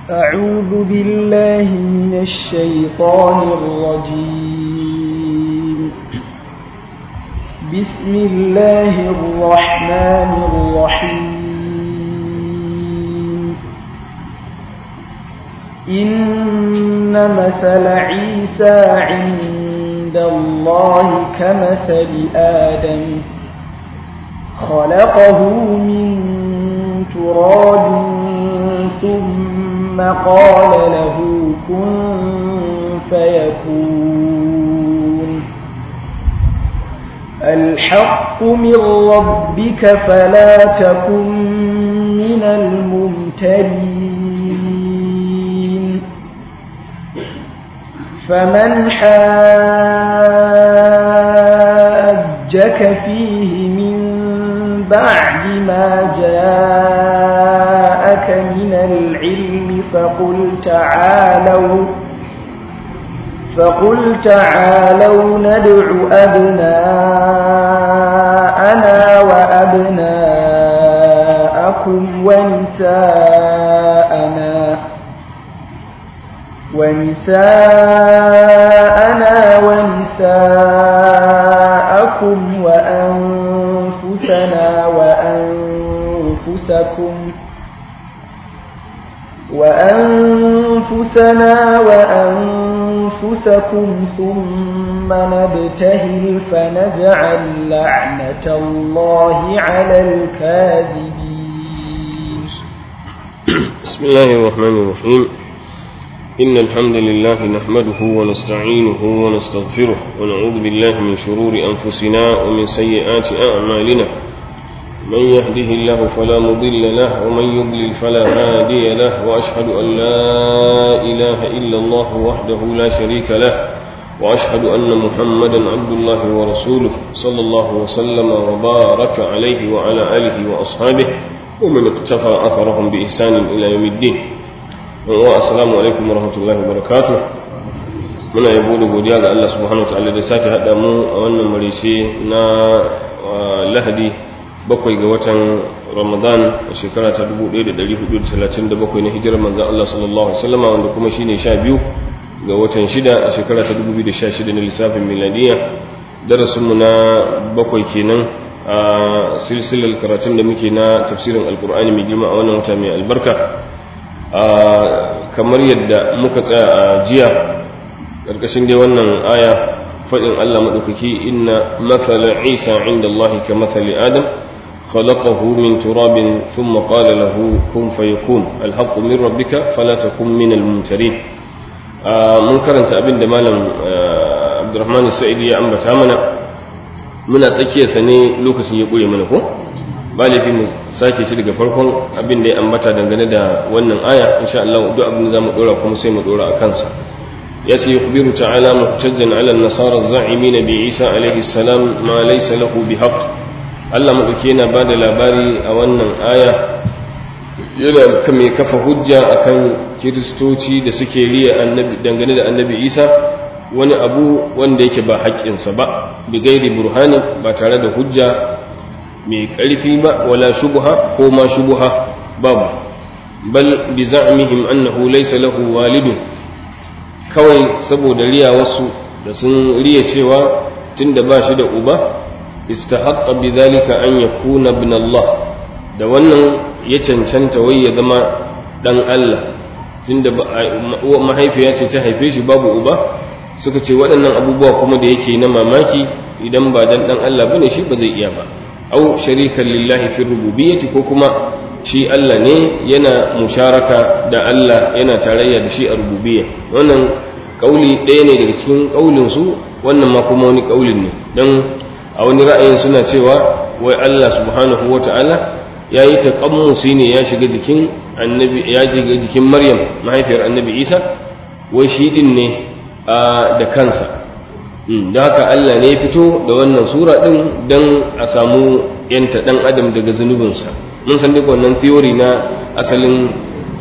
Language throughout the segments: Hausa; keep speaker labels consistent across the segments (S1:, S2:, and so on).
S1: أعوذ بالله من الشيطان الرجيم بسم الله الرحمن الرحيم إن مثل عيسى عند الله كمثل آدم خلقه من تراب ثم قال له كن فيكون الحق من ربك فلا تكن من الممترين فمن حاجك فيه من بعد ما جاءك من العلم فقل تعالوا فقل تعالوا ندع أبناءنا وأبناءكم ونساءنا ونساءنا ونساءكم وأنفسنا وأنفسكم وأنفسنا وأنفسكم ثم نبتهل فنجعل لعنة الله على الكاذبين
S2: بسم الله الرحمن الرحيم إن الحمد لله نحمده ونستعينه ونستغفره ونعوذ بالله من شرور أنفسنا ومن سيئات أعمالنا من يهده الله فلا مضل له ومن يضلل فلا هادي له وأشهد أن لا إله إلا الله وحده لا شريك له وأشهد أن محمدا عبد الله ورسوله صلى الله وسلم وبارك عليه وعلى آله وأصحابه ومن اقتفى أثرهم بإحسان إلى يوم الدين والسلام عليكم ورحمة الله وبركاته muna yabo da godiya ga Allah subhanahu wa ta'ala da sake haɗa mu a wannan marice na lahadi bakwai ga watan ramadan a shekara ta 1437 na hijirar manzan Allah sallallahu Alaihi wasallama wanda kuma shine sha biyu ga watan shida a shekara ta 2016 na lissafin miladiya darasinmu na bakwai kenan a silsilar karatun da muke na tafsirin alkur'ani mai girma a wannan wata mai albarka kamar yadda muka tsaya a jiya ƙarƙashin dai wannan aya faɗin Allah maɗaukaki inna mathala isa inda Allah ka mathali adam خلقه من تراب ثم قال له كن فيكون الحق من ربك فلا تكن من الممترين mun karanta abin da malam abdurrahman sa'idi ya ambata mana muna tsakiyarsa ne lokacin ya ƙure mana ko ba laifi mu sake shi daga farkon abin da ya ambata dangane da wannan aya insha Allah duk abin da zamu dora kuma sai mu dora a kansa ya ce yukhbiru ta'ala muhtajjan 'ala an-nasara az-za'imin bi Isa alayhi salam ma laysa lahu bihaqq Allah maɗauki yana ba da labari a wannan aya yana mai kafa hujja akan kiristoci da suke riya dangane da annabi isa wani abu wanda yake ba haƙƙinsa ba bi gairi burhani ba tare da hujja mai ƙarfi ba wala shubuha ko ma shubuha babu bal bi za'mihim annahu laysa lahu walidun kawai saboda riya wasu da sun riya cewa tunda ba shi da uba istahaqqa bidhalika an yakuna ibn Allah da wannan ya cancanta wai ya zama dan Allah tunda mahaifiya ce ta haife shi babu uba suka ce waɗannan abubuwa kuma da yake na mamaki idan ba dan dan Allah bane shi ba zai iya ba au sharikan lillahi fi rububiyyati ko kuma shi Allah ne yana musharaka da Allah yana tarayya da shi a rububiyya wannan kauli ɗaya ne daga cikin kaulin su wannan ma kuma wani kaulin ne dan a wani ra'ayin suna cewa wai Allah subhanahu wata'ala ya yi taƙammusi ne ya shiga jikin annabi ya shiga jikin Maryam mahaifiyar annabi Isa wai shi din ne da kansa don haka Allah ne ya fito da wannan sura din don a samu yanta ɗan adam daga zunubinsa mun san duk wannan theory na asalin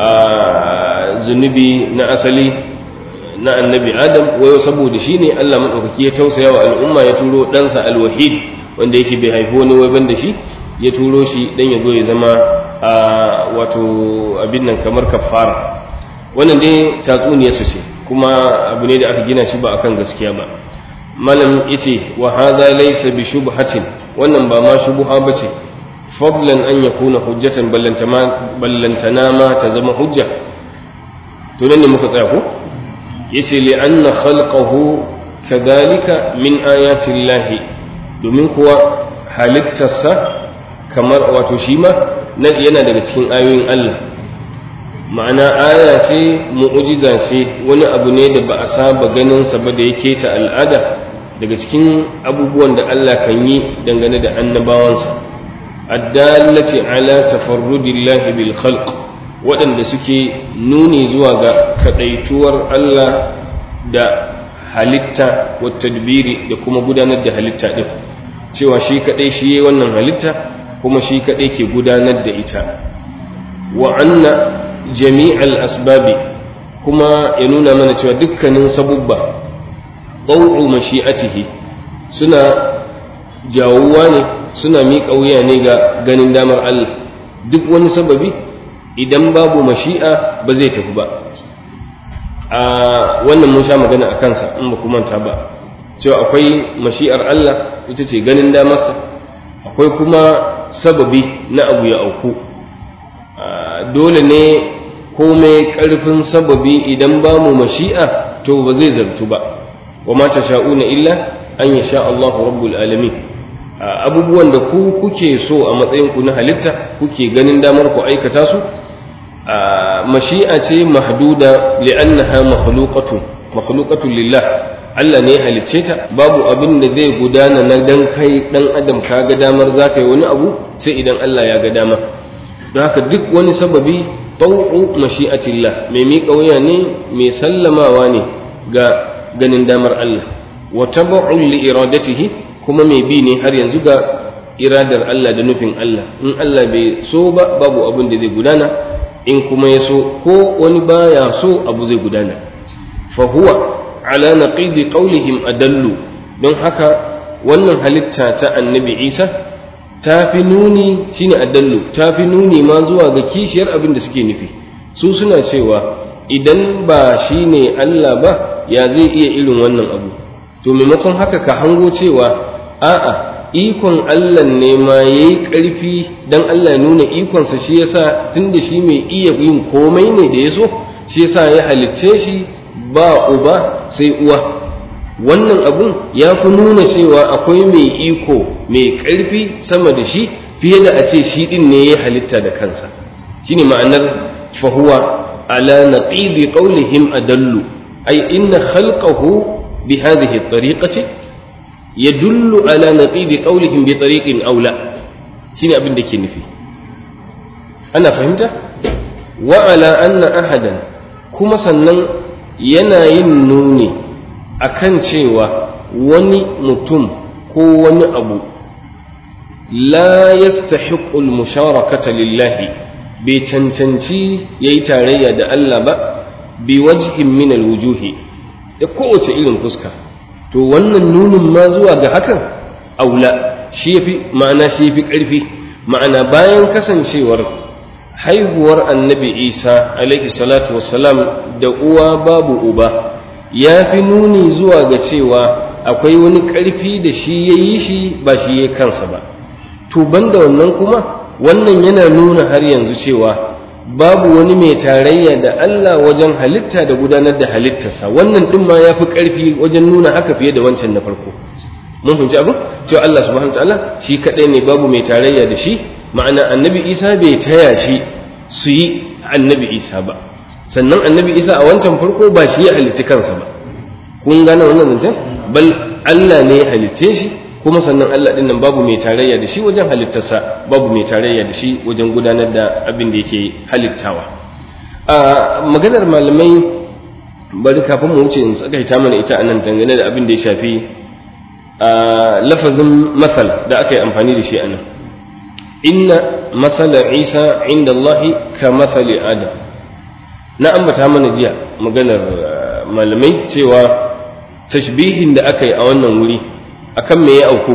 S2: zunubi na asali na annabi adam wayo saboda shi ne Allah maɗaukaki ya tausaya wa al'umma ya turo ɗansa alwahid wanda yake bai haifi wani wai ban da shi ya turo shi dan ya zo ya zama a wato abin nan kamar kafara wannan dai tatsuniyar su ce kuma abu ne da aka gina shi ba akan gaskiya ba malam yace wa hadha laysa bi shubhatin wannan ba ma shubha bace fadlan an yakuna hujjatan ballantana ma ta zama hujja to nan ne muka tsaya ko yace li anna khalqahu kadhalika min ayati llahi domin kuwa halittarsa kamar wato shi ma yana daga cikin ayoyin Allah ma'ana aya ce mu'ujiza ce wani abu ne da ba a saba ganin sa ba da yake ta al'ada daga cikin abubuwan da Allah kan yi dangane da annabawansa addallati ala tafarrudillahi bil khalq waɗanda suke nuni zuwa ga kadaituwar Allah da halitta wa tadbiri da kuma gudanar da halitta din cewa shi kadai shi yayi wannan halitta kuma shi kadai ke gudanar da ita wa anna jami'al asbabi kuma ya nuna mana cewa dukkanin sabubba ɗau'u mashi'atihi suna jawuwa ne suna miƙa wuya ne ga ganin damar Allah duk wani sababi idan babu mashi'a ba zai tafi ba a wannan mun sha magana a kansa in ba manta ba cewa akwai mashi'ar Allah ita ce ganin damarsa akwai kuma sababi na abu ya auku dole ne komai ƙarfin sababi idan ba mu mashi'a to ba zai zartu ba wa ma sha'una illa an yasha Allah rabbul alamin abubuwan da ku kuke so a matsayin ku na halitta kuke ganin damar ku aikata su mashi'a ce mahduda li'annaha makhluqatun makhluqatun lillah Allah ne ya halicce ta babu abin da zai gudana na dan kai dan adam ka ga damar zaka yi wani abu sai idan Allah ya ga dama don haka duk wani sababi tau'u mashi'atillah mai miƙa wuya ne mai sallamawa ne ga ganin damar Allah wa tabu'un li iradatihi kuma mai bi ne har yanzu ga iradar Allah da nufin Allah in Allah bai so ba babu abin da zai gudana in kuma ya so ko wani baya so abu zai gudana fa huwa ala naqidi qawlihim adallu don haka wannan halitta ta annabi Isa ta fi nuni shine adallu ta fi nuni ma zuwa ga kishiyar abin da suke nufi su suna cewa idan ba shine Allah ba ya zai iya irin wannan abu to maimakon haka ka hango cewa a'a ikon Allah ne ma yayi ƙarfi dan Allah ya nuna ikonsa shi yasa tunda shi mai iya yin komai ne da ya so shi yasa ya halicce shi ba uba sai uwa wannan abun ya fi nuna cewa akwai mai iko mai ƙarfi sama da shi fiye da a ce shi ɗin ne ya halitta da kansa shine ma'anar fahuwa ala naqidi qawlihim adallu ay inna khalqahu bi hadhihi at-tariqati yadullu ala naqidi qawlihim bi tariqin aula shine abin da ke nufi ana fahimta wa ala anna ahadan kuma sannan yana yin nuni akan cewa wani mutum ko wani abu la yastahiqqul musharakata lillahi bai cancanci yayi tarayya da Allah ba bi wajhin min alwujuhi da kowace irin fuska to wannan nunin ma zuwa ga hakan aula shi yafi ma'ana shi yafi ƙarfi ma'ana bayan kasancewar haihuwar annabi isa alaihi salatu wassalam da uwa babu uba ya fi nuni zuwa ga cewa akwai wani ƙarfi da shi ya yi shi ba shi ya kansa ba to banda wannan kuma wannan yana nuna har yanzu cewa babu wani mai tarayya da Allah wajen halitta da gudanar da halittarsa wannan ɗin ma ya fi ƙarfi wajen nuna haka fiye da wancan na farko mun fahimci abin cewa Allah subhanahu ta'ala shi kaɗai ne babu mai tarayya da shi ma'ana annabi isa bai taya shi su yi annabi isa ba sannan annabi isa a wancan farko ba shi ya halicci kansa ba kun gane wannan zancen bal Allah ne ya halicce shi kuma sannan Allah ɗin nan babu mai tarayya da shi wajen halittarsa babu mai tarayya da shi wajen gudanar da abin da yake halittawa a maganar malamai bari kafin mu wuce in tsakaita mana ita a nan dangane da abin da ya shafi a lafazin masal da aka yi amfani da shi a nan inna masala isa inda allahi ka masali adam na ambata mana jiya maganar malamai cewa tashbihin da aka yi a wannan wuri akan me ya auku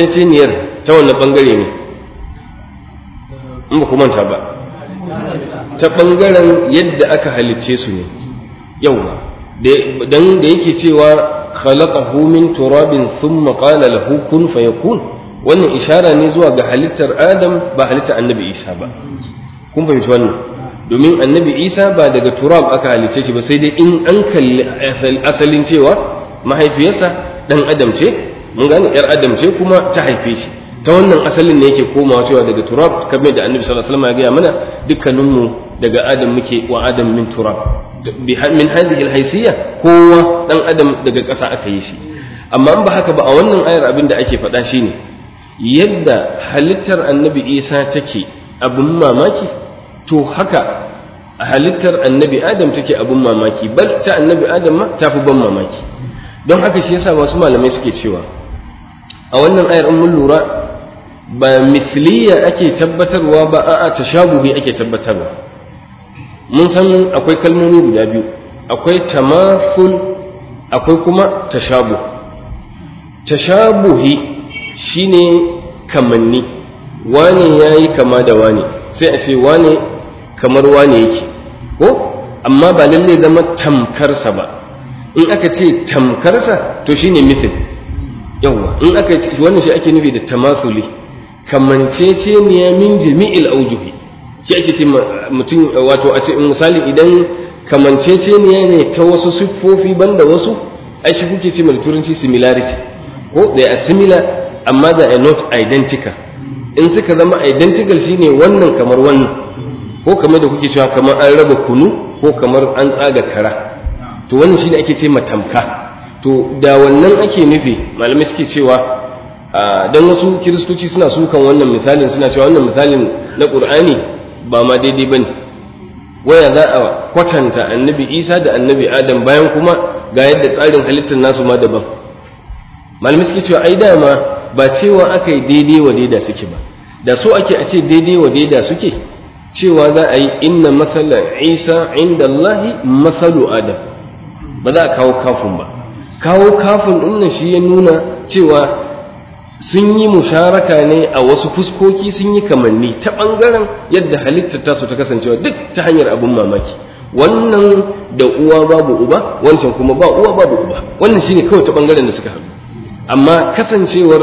S2: kamanceceniyar ta wannan bangare ne in ba ku manta ba ta ɓangaren yadda aka halicce su ne yauwa dan da yake cewa khalaqahu min turabin thumma qala lahu kun fayakun wannan ishara ne zuwa ga halittar adam ba halittar annabi isa ba kun fahimci wannan domin annabi isa ba daga turab aka halicce shi ba sai dai in an kalli asalin cewa mahaifiyarsa dan adam ce mun gane yar adam ce kuma ta haife shi ta wannan asalin ne yake komawa cewa daga turab kamar da annabi sallallahu alaihi wasallam ya gaya mana dukkaninmu daga adam muke wa adam min turab min hadhihi alhaysiyya kowa dan adam daga ƙasa aka yi shi amma in ba haka ba a wannan ayar abin da ake faɗa shine yadda halittar annabi isa take abin mamaki to haka halittar annabi adam take abin mamaki bal ta annabi adam ma tafi ban mamaki don haka shi yasa wasu malamai suke cewa a wannan ayar in mun lura ba misliya ake tabbatarwa ba a'a tashabuhi ake tabbatarwa mun san akwai kalmomi guda biyu akwai tamathul akwai kuma tashabuh tashabuhi shine kamanni wane yayi kama da wane sai a ce wane kamar wane yake ko amma ba lalle zama tamkarsa ba in aka ce tamkarsa to shine mithil yawa in aka ce wannan shi ake nufi da tamathuli kamanceceniya min jami'il aujuhi shi ake ce mutum wato a ce misali idan kamanceceniya ne ta wasu siffofi banda wasu ai shi kuke ce mai turanci similarity ko they are similar amma they are not identical in suka zama identical shine wannan kamar wannan ko kamar da kuke cewa kamar an raba kunu ko kamar an tsaga kara to wannan shine ake ce matamka to da wannan ake nufi malamai suke cewa dan wasu kiristoci suna sukan wannan misalin suna cewa wannan misalin na qur'ani ba ma daidai bane waya za a kwatanta annabi isa da annabi adam bayan kuma ga yadda tsarin halittar nasu ma daban malamai suke cewa ai dama ba cewa aka yi daidai wa daida suke ba da so ake a ce daidai wa daida suke cewa za a yi inna matsala isa inda Allahi matsalu adam ba za a kawo kafin ba kawo kafin ɗin shi ya nuna cewa sun yi musharaka ne a wasu fuskoki sun yi kamanni ta ɓangaren yadda halittar tasu ta kasancewa duk ta hanyar abin mamaki wannan da uwa babu uba wancan kuma ba uwa babu uba wannan shine kawai ta ɓangaren da suka haɗu amma kasancewar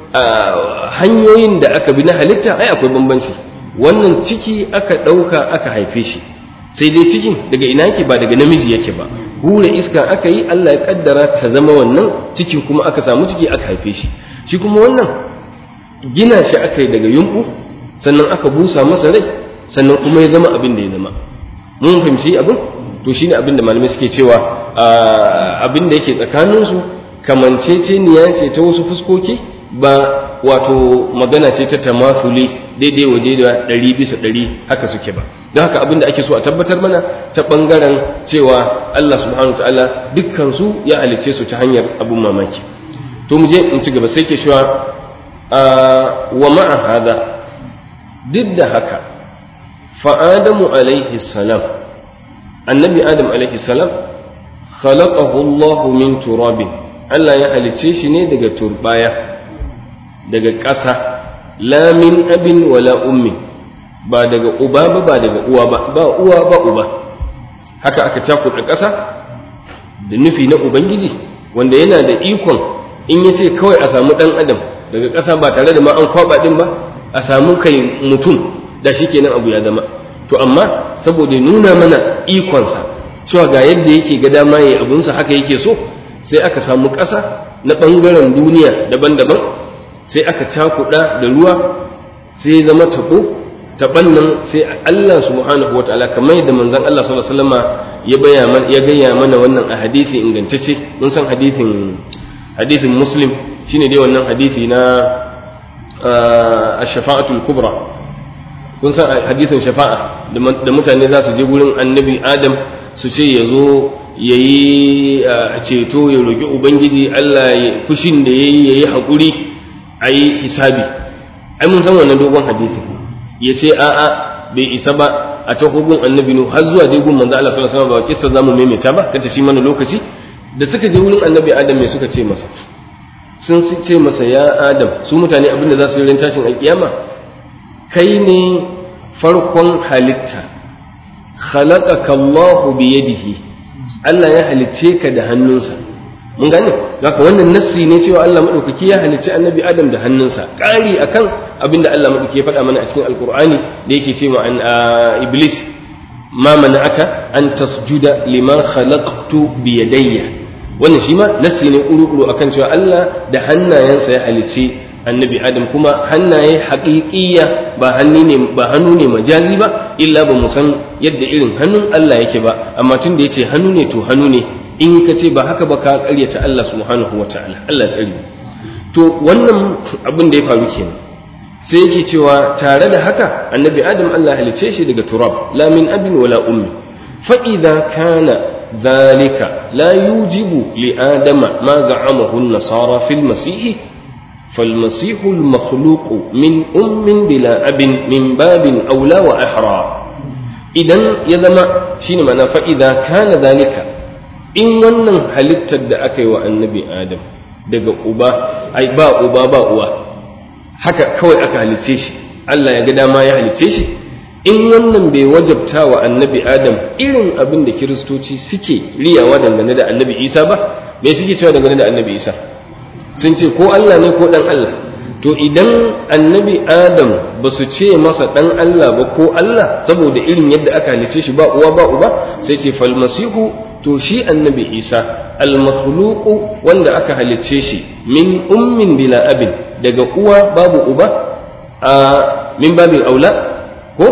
S2: hanyoyin da aka bi na halitta ai akwai bambanci wannan ciki aka ɗauka aka haife shi sai dai cikin daga ina yake ba daga namiji yake ba hura iska aka yi Allah ya kaddara ta zama wannan cikin kuma aka samu ciki aka haife shi shi kuma wannan gina shi aka yi daga yumɓu sannan aka busa masa rai sannan kuma ya zama abin da ya zama mun fahimci abin to shine abin da malamai suke cewa abin da yake tsakaninsu kamanceceniya ce ta wasu fuskoki ba wato magana ce ta tamasuli daidai waje da ɗari bisa ɗari haka suke ba don haka abin da ake so a tabbatar mana ta ɓangaren cewa Allah subhanahu wa ta'ala dukkan su ya halicce su ta hanyar abin mamaki to mu je in ci gaba sai ke cewa wa ma'a hada duk da haka fa adamu alaihi salam annabi adam alaihi salam khalaqahu Allah min turabin Allah ya halicce shi ne daga turbaya daga ƙasa la min abin wala ummi ba daga uba ba ba daga uwa ba ba uwa ba uba haka aka cakuɗa ƙasa da nufi na ubangiji wanda yana da ikon in ya ce kawai a samu ɗan adam daga ƙasa ba tare da ma an kwaɓa ɗin ba a samu kai mutum da shi kenan abu ya zama to amma saboda nuna mana ikonsa cewa ga yadda yake ga dama ya abunsa haka yake so sai aka samu ƙasa na ɓangaren duniya daban-daban sai aka cakuɗa da ruwa sai zama taɓo taɓan nan sai Allah subhanahu wataala kamar yadda manzon Allah sallallahu alaihi wasallam ya baya mana ya gaya mana wannan a hadisi ingantacce mun san hadisin hadisin muslim shine dai wannan hadisi na ash-shafa'atul kubra kun san hadisin shafa'a da mutane za su je gurin annabi adam su ce ya zo ya yi ceto ya roƙi ubangiji Allah ya fushin da ya yi ya yi haƙuri a yi hisabi ai mun san wannan dogon hadisi ya ce a'a bai isa ba a ta hukun annabi nu har zuwa dai gun manzo Allah sallallahu alaihi wasallam ba kissa zamu maimaita ba kace shi mana lokaci da suka je wurin annabi Adam me suka ce masa sun ce masa ya Adam su mutane abinda za su yi ran tashin alkiyama kai ne farkon halitta khalaqaka Allahu bi yadihi Allah ya halicce ka da hannunsa mun gane haka wannan nassi ne cewa Allah madaukaki ya halicci annabi Adam da hannunsa ƙari akan abinda Allah madaukaki ya faɗa mana a cikin alkur'ani da yake cewa an iblis ma mana'aka an tasjuda liman khalaqtu bi yadayya wannan shi ma nassi ne uru akan cewa Allah da hannayensa ya halicci annabi Adam kuma hannaye haƙiƙiyya ba hannu ne ba hannu ne majazi ba illa ba mu san yadda irin hannun Allah yake ba amma tun da yace hannu ne to hannu ne in ka ce ba haka ba ka karyata Allah subhanahu wa ta'ala Allah tsari to wannan abin da ya faru kenan sai yake cewa tare da haka annabi adam Allah halice shi daga turab la min abin wala ummi fa idza kana dhalika la yujibu li adama ma za'amahu an-nasara fil masih فالمسيح المخلوق من أم بلا أب من باب أولى وأحرى إذا يذم شين معنى فإذا كان ذلك in wannan halittar da aka yi wa annabi adam daga uba ai ba uba ba uwa haka kawai aka halice shi Allah ya ga dama ya halice shi in wannan bai wajabta wa annabi adam irin abin da kiristoci suke riyawa dangane da annabi isa ba me suke cewa dangane da annabi isa sun ce ko Allah ne ko dan Allah to idan annabi adam ba su ce masa dan Allah ba ko Allah saboda irin yadda aka halice shi ba uwa ba uba sai ce falmasihu to shi annabi isa almakhluqu wanda aka halicce shi min ummin bila abin daga uwa babu uba a min babin aula ko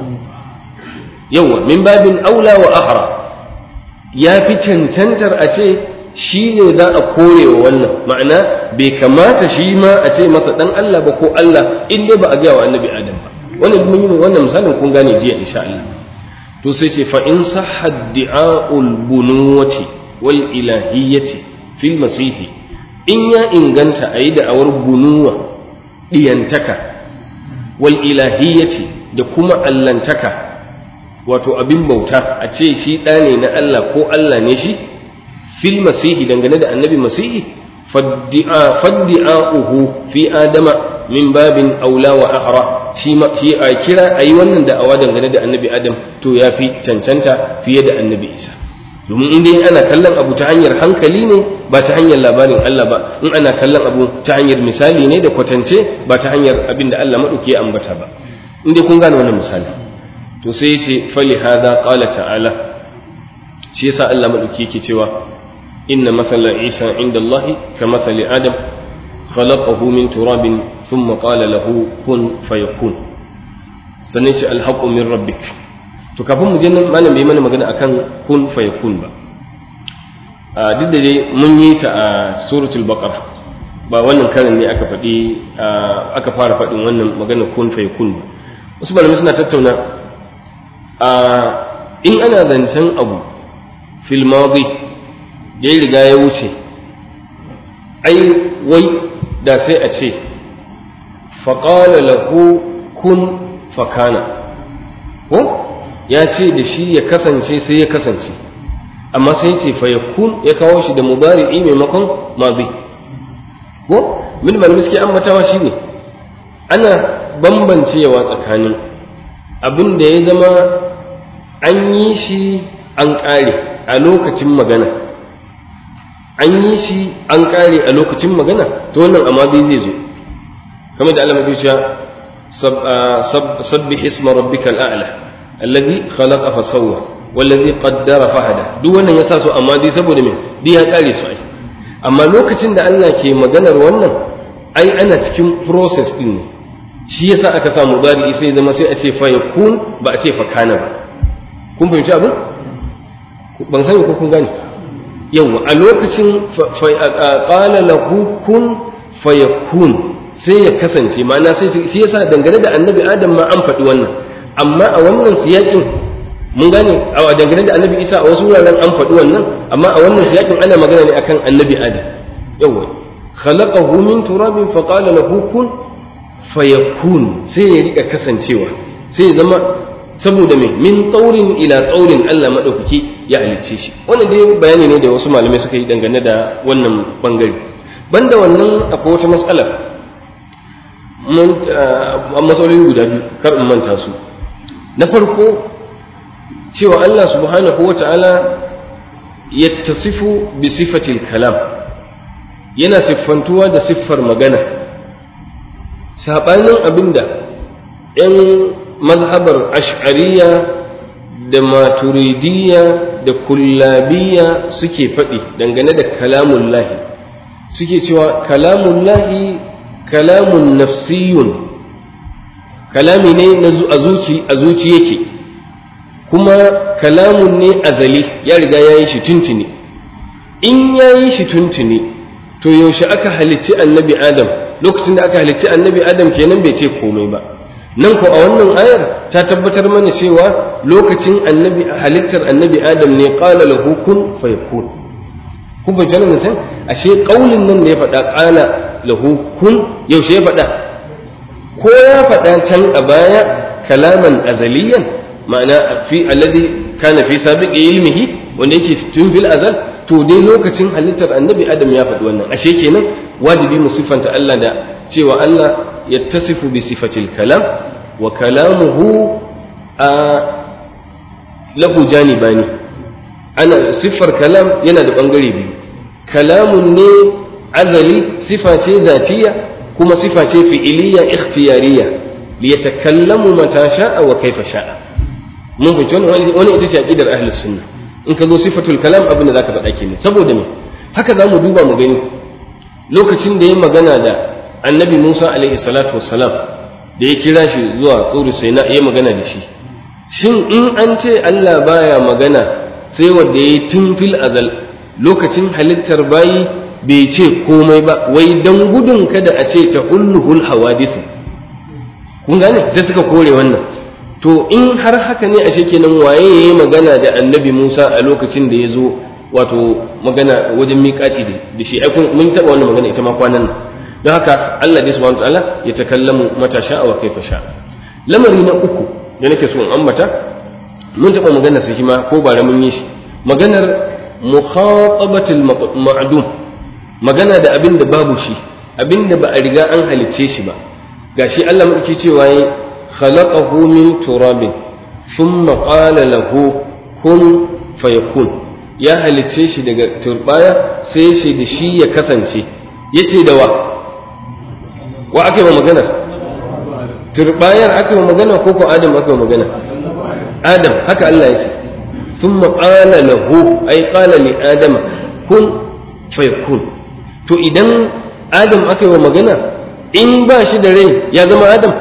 S2: yawa min babin aula wa ahra ya fi cancantar a ce shi ne za a kore wa wannan ma'ana bai kamata shi ma a ce masa dan Allah ba ko Allah in dai ba a gaya wa annabi adam ba wannan wannan misalin kun gane jiya insha Allah to sai ce fa'in sahad di'a'ul bunuwati wal ilahiyyati fil masihi in ya inganta a yi da'awar bunuwa ɗiyantaka wal ilahiyyati da kuma allantaka wato abin bauta a ce shi ɗa ne na Allah ko Allah ne shi fil masihi dangane da annabi masihi faddi'a'uhu fi adama min babin aula wa ahra shi a kira a yi wannan da'awa dangane da annabi adam to ya fi cancanta fiye da annabi isa domin in dai ana kallon abu ta hanyar hankali ne ba ta hanyar labarin Allah ba in ana kallon abu ta hanyar misali ne da kwatance ba ta hanyar abin da Allah maɗauki ya ambata ba in dai kun gane wannan misali to sai ce fali hada qala ta'ala shi yasa Allah maɗauki yake cewa inna mathala isa inda Allah ka mathali adam khalaqahu min turabin thumma qala lahu kun fayakun sannan shi alhaqqu min rabbik to kafin mu je nan malam bai mana magana akan kun fayakun ba a duk da dai mun yi ta a suratul baqara ba wannan karin ne aka faɗi aka fara faɗin wannan magana kun fayakun ba wasu malamai suna tattauna a in ana zancen abu fil madi ya riga ya wuce ai wai da sai a ce faƙala lahu kun fakana ko ya ce da shi ya kasance sai ya kasance amma sai ce fa yakun ya kawo shi da mubari'i maimakon mazi ko min malamai suke ambatawa shine ana bambancewa tsakanin abin da ya zama an yi shi an ƙare a lokacin magana an yi shi an ƙare a lokacin magana to wannan amma zai zo kamar da Allah ya ce sabbih isma rabbikal a'la alladhi khalaqa fa sawwa wallazi qaddara fahada duk wannan yasa su amma dai saboda me dai ya kare su ai amma lokacin da Allah ke maganar wannan ai ana cikin process din ne shi yasa aka samu mudari sai zama sai a ce fa yakun ba a ce fa kana ba kun fahimci abin ban sani ko kun gane yawa a lokacin qala lahu kun fayakun sai ya kasance ma'ana sai shi yasa dangane da annabi adam ma an faɗi wannan amma a wannan siyakin mun gane a dangane da annabi isa a wasu wuraren an faɗi wannan amma a wannan siyakin ana magana ne akan annabi adam yawa khalaqahu min turabin fa qala lahu kun fayakun sai ya rika kasancewa sai ya zama saboda me min tsaurin ila tsaurin Allah madaukaki ya halicce shi wannan dai bayani ne da wasu malamai suka yi dangane da wannan bangare banda wannan akwai wata matsala matsaloli guda biyu kar in manta su na farko cewa Allah subhanahu wa ta'ala yattasifu bi sifatil kalam yana siffantuwa da siffar magana saɓanin abinda ‘yan mazhabar ash'ariya da maturidiyya da kullabiya suke faɗi dangane da kalamun lahi suke cewa kalamun lahi kalamun nafsiyun kalami ne a zuci yake kuma kalamun ne azali ya riga ya yi shi tuntuni in ya yi shi tuntuni to yaushe aka halicci annabi adam lokacin da aka halicci annabi adam kenan bai ce komai ba nan ko a wannan ayar ta tabbatar mana cewa lokacin annabi halittar annabi adam ne qala lahu kun fayakun kun bai jana mutum ashe kaulin nan da ya faɗa qala lahu kun yaushe ya faɗa ko ya faɗa can a baya kalaman azaliyan ma'ana fi alladhi kana fi sabiqi ilmihi wanda yake tun fil azal to dai lokacin halittar annabi adam ya faɗi wannan ashe kenan wajibi mu siffanta Allah da cewa Allah yattasifu bi sifatil kalam wa kalamuhu a lahu janibani ana siffar kalam yana da bangare biyu kalamun ne azali sifa ce zatiya kuma sifa ce fi'iliya ikhtiyariya liyatakallamu mata sha'a wa kaifa sha'a mun fahimci wani wani ita ce aqidar ahlus sunna in ka zo sifatul kalam abin da zaka faɗa kenan saboda me haka zamu duba mu gani lokacin da ya magana da annabi Musa alaihi salatu wassalam da ya kira shi zuwa tsuri sai na iya magana da shi shin in an ce Allah baya magana sai wanda yayi tun fil azal lokacin halittar bayi bai ce komai ba wai dan gudun kada a ce ta hulluhul hawadithu kun gane sai suka kore wannan to in har haka ne ashe kenan waye yayi magana da annabi Musa a lokacin da ya zo wato magana wajen miƙaci da shi ai mun taɓa wannan magana ita ma kwanan nan don haka Allah dai subhanahu wataala ya takallamu mata sha'a wa kaifa sha lamari na uku da nake so in ambata mun taɓa magana sai ma ko bara mun yi shi maganar mukhatabatul ma'dum magana da abin da babu shi abin da ba a riga an halicce shi ba gashi Allah madauki cewa yi khalaqahu min turabin thumma qala lahu kun fayakun ya halicce shi daga turbaya sai shi da shi ya kasance yace da wa wa aka yi wa maganar turbayar aka yi wa magana ko ko adam aka yi wa magana adam haka Allah ya ce thumma qala lahu ay qala li adama kun fayakun to idan adam aka yi wa magana in ba shi da rai ya zama adam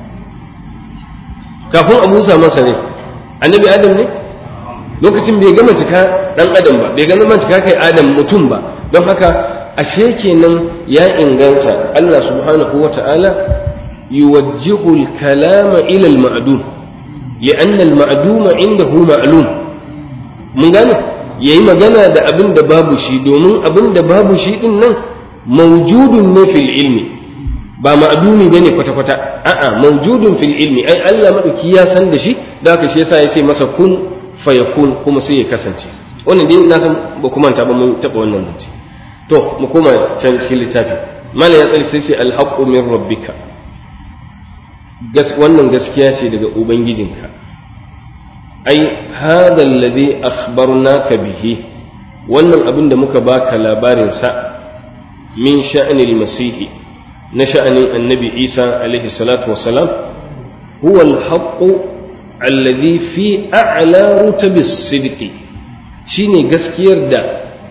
S2: kafin a busa masa ne annabi adam ne lokacin bai gama cika dan adam ba bai gama cika kai adam mutum ba don haka ashe kenan ya inganta Allah subhanahu wa ta'ala yuwajjihu al-kalama ila al-ma'dum li'an al-ma'dum indahu ma'lum mun gane yayi magana da abin da babu shi domin abin da babu shi din nan mawjudun ne fil ilmi ba ma'dumi bane kwata kwata a'a mawjudun fil ilmi ai Allah madauki ya san da shi da haka shi yasa ya ce masa kun fayakun kuma sai ya kasance wannan dai na san ba kuma ta ba mun taba wannan zance to mu koma can cikin littafi mala ya tsari sai ce alhaqqu min rabbika gas wannan gaskiya ce daga ubangijinka ai hadha alladhi akhbarnaka bihi wannan abin da muka baka labarin sa min sha'anil masihi na sha'anin annabi isa alaihi salatu wassalam huwa alhaqqu alladhi fi a'la rutabis sidqi shine gaskiyar da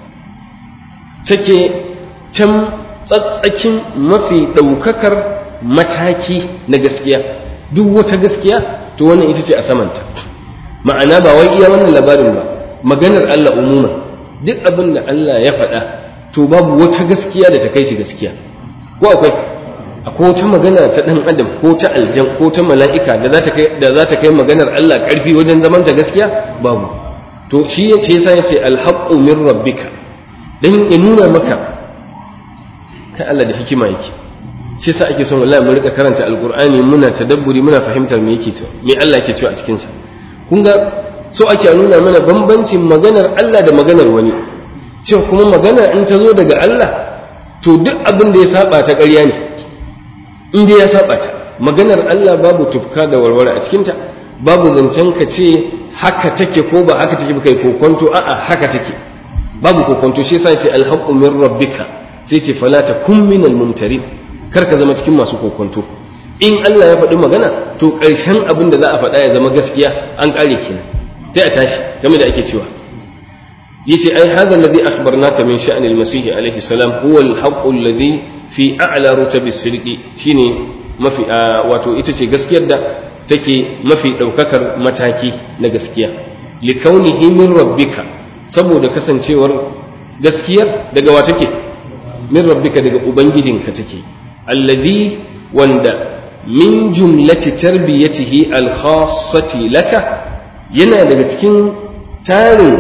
S2: take can tsatsakin mafi ɗaukakar mataki na gaskiya duk wata gaskiya to wannan ita ce a samanta ma'ana ba wai iya wannan labarin ba maganar Allah umuma duk abin da Allah ya faɗa to babu wata gaskiya da ta kai shi gaskiya ko akwai akwai wata magana ta ɗan adam ko ta aljan ko ta mala'ika da za ta kai da za ta kai maganar Allah ƙarfi wajen zaman ta gaskiya babu to shi yace yasa yace alhaqqu min rabbika dan ya nuna maka kai Allah da hikima yake shi yasa ake son wallahi mu rika karanta alqur'ani muna tadabburi muna fahimtar me yake cewa me Allah yake cewa a cikin sa kun ga so ake nuna mana bambancin maganar Allah da maganar wani cewa kuma magana in ta zo daga Allah to duk abin da ya saba ta ƙarya ne in dai ya saba ta maganar Allah babu tufka da warware a cikinta babu zancen ka ce haka take ko ba haka take ba kai kokonto a'a haka take babu kokonto shi yasa ce alhaqqu min rabbika sai ce fala takun minal mumtarin kar ka zama cikin masu kokonto in Allah ya faɗi magana to ƙarshen abin da za a faɗa ya zama gaskiya an ƙare kenan sai a tashi game da ake cewa yace ai hadha alladhi akhbarnaka min sha'ni al-masih alayhi salam huwa al-haqq alladhi fi a'la rutabi as-sidqi shine mafi wato ita ce gaskiyar da take mafi daukakar mataki na gaskiya li kaunihi min rabbika saboda kasancewar gaskiyar daga wa take min rabbika daga ubangijinka take alladhi wanda min jumlati tarbiyatihi al-khassati laka yana daga cikin tarin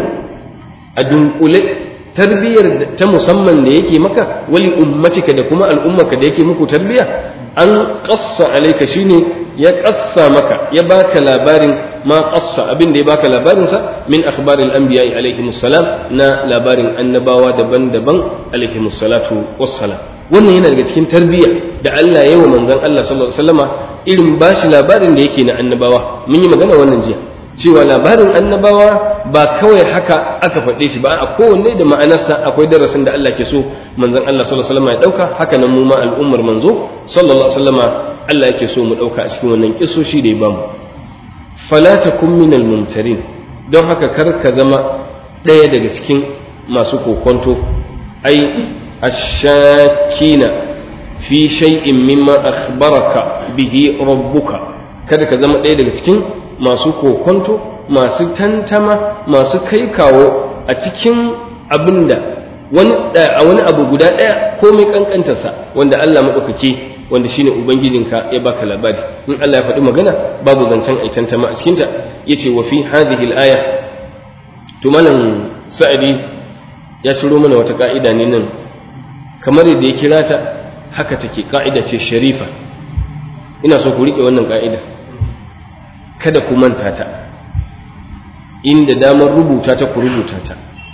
S2: a dunkule tarbiyyar ta musamman da yake maka wali ummatika da kuma al'ummaka da yake muku tarbiyya an ƙassa alaika shine ya ƙassa maka ya baka labarin ma ƙassa abin da ya baka labarinsa min akhbaril anbiya alaihi salam na labarin annabawa daban-daban alaihi salatu wassalam wannan yana daga cikin tarbiyya da Allah ya yi wa manzon Allah sallallahu alaihi wasallama irin bashi labarin da yake na annabawa mun yi magana wannan jiya cewa labarin annabawa ba kawai haka aka faɗe shi ba a kowanne da ma'anarsa akwai darasin da Allah ke so manzon Allah sallallahu alaihi wasallam ya dauka haka nan mu ma al'ummar manzo sallallahu alaihi wasallam Allah yake so mu dauka a cikin wannan kissoshi da ya bamu fala takum minal mumtarin don haka kar ka zama ɗaya daga cikin masu kokonto ai ashakina fi shay'in mimma akhbaraka bihi rabbuka kada ka zama ɗaya daga cikin masu kokonto masu tantama masu kai kawo a cikin abin da a wani abu guda ɗaya komai ƙanƙantarsa wanda Allah maɗaukaki wanda shine ubangijinka ya baka labari in Allah ya faɗi magana babu zancen ai tantama a cikinta yace wa fi hadhihi al-aya to malam sa'idi ya shiro mana wata ka'ida ne nan kamar yadda ya kira ta haka take ka'ida ce sharifa ina so ku riƙe wannan ka'ida kada ku manta ta inda damar rubuta ta ku rubuta ta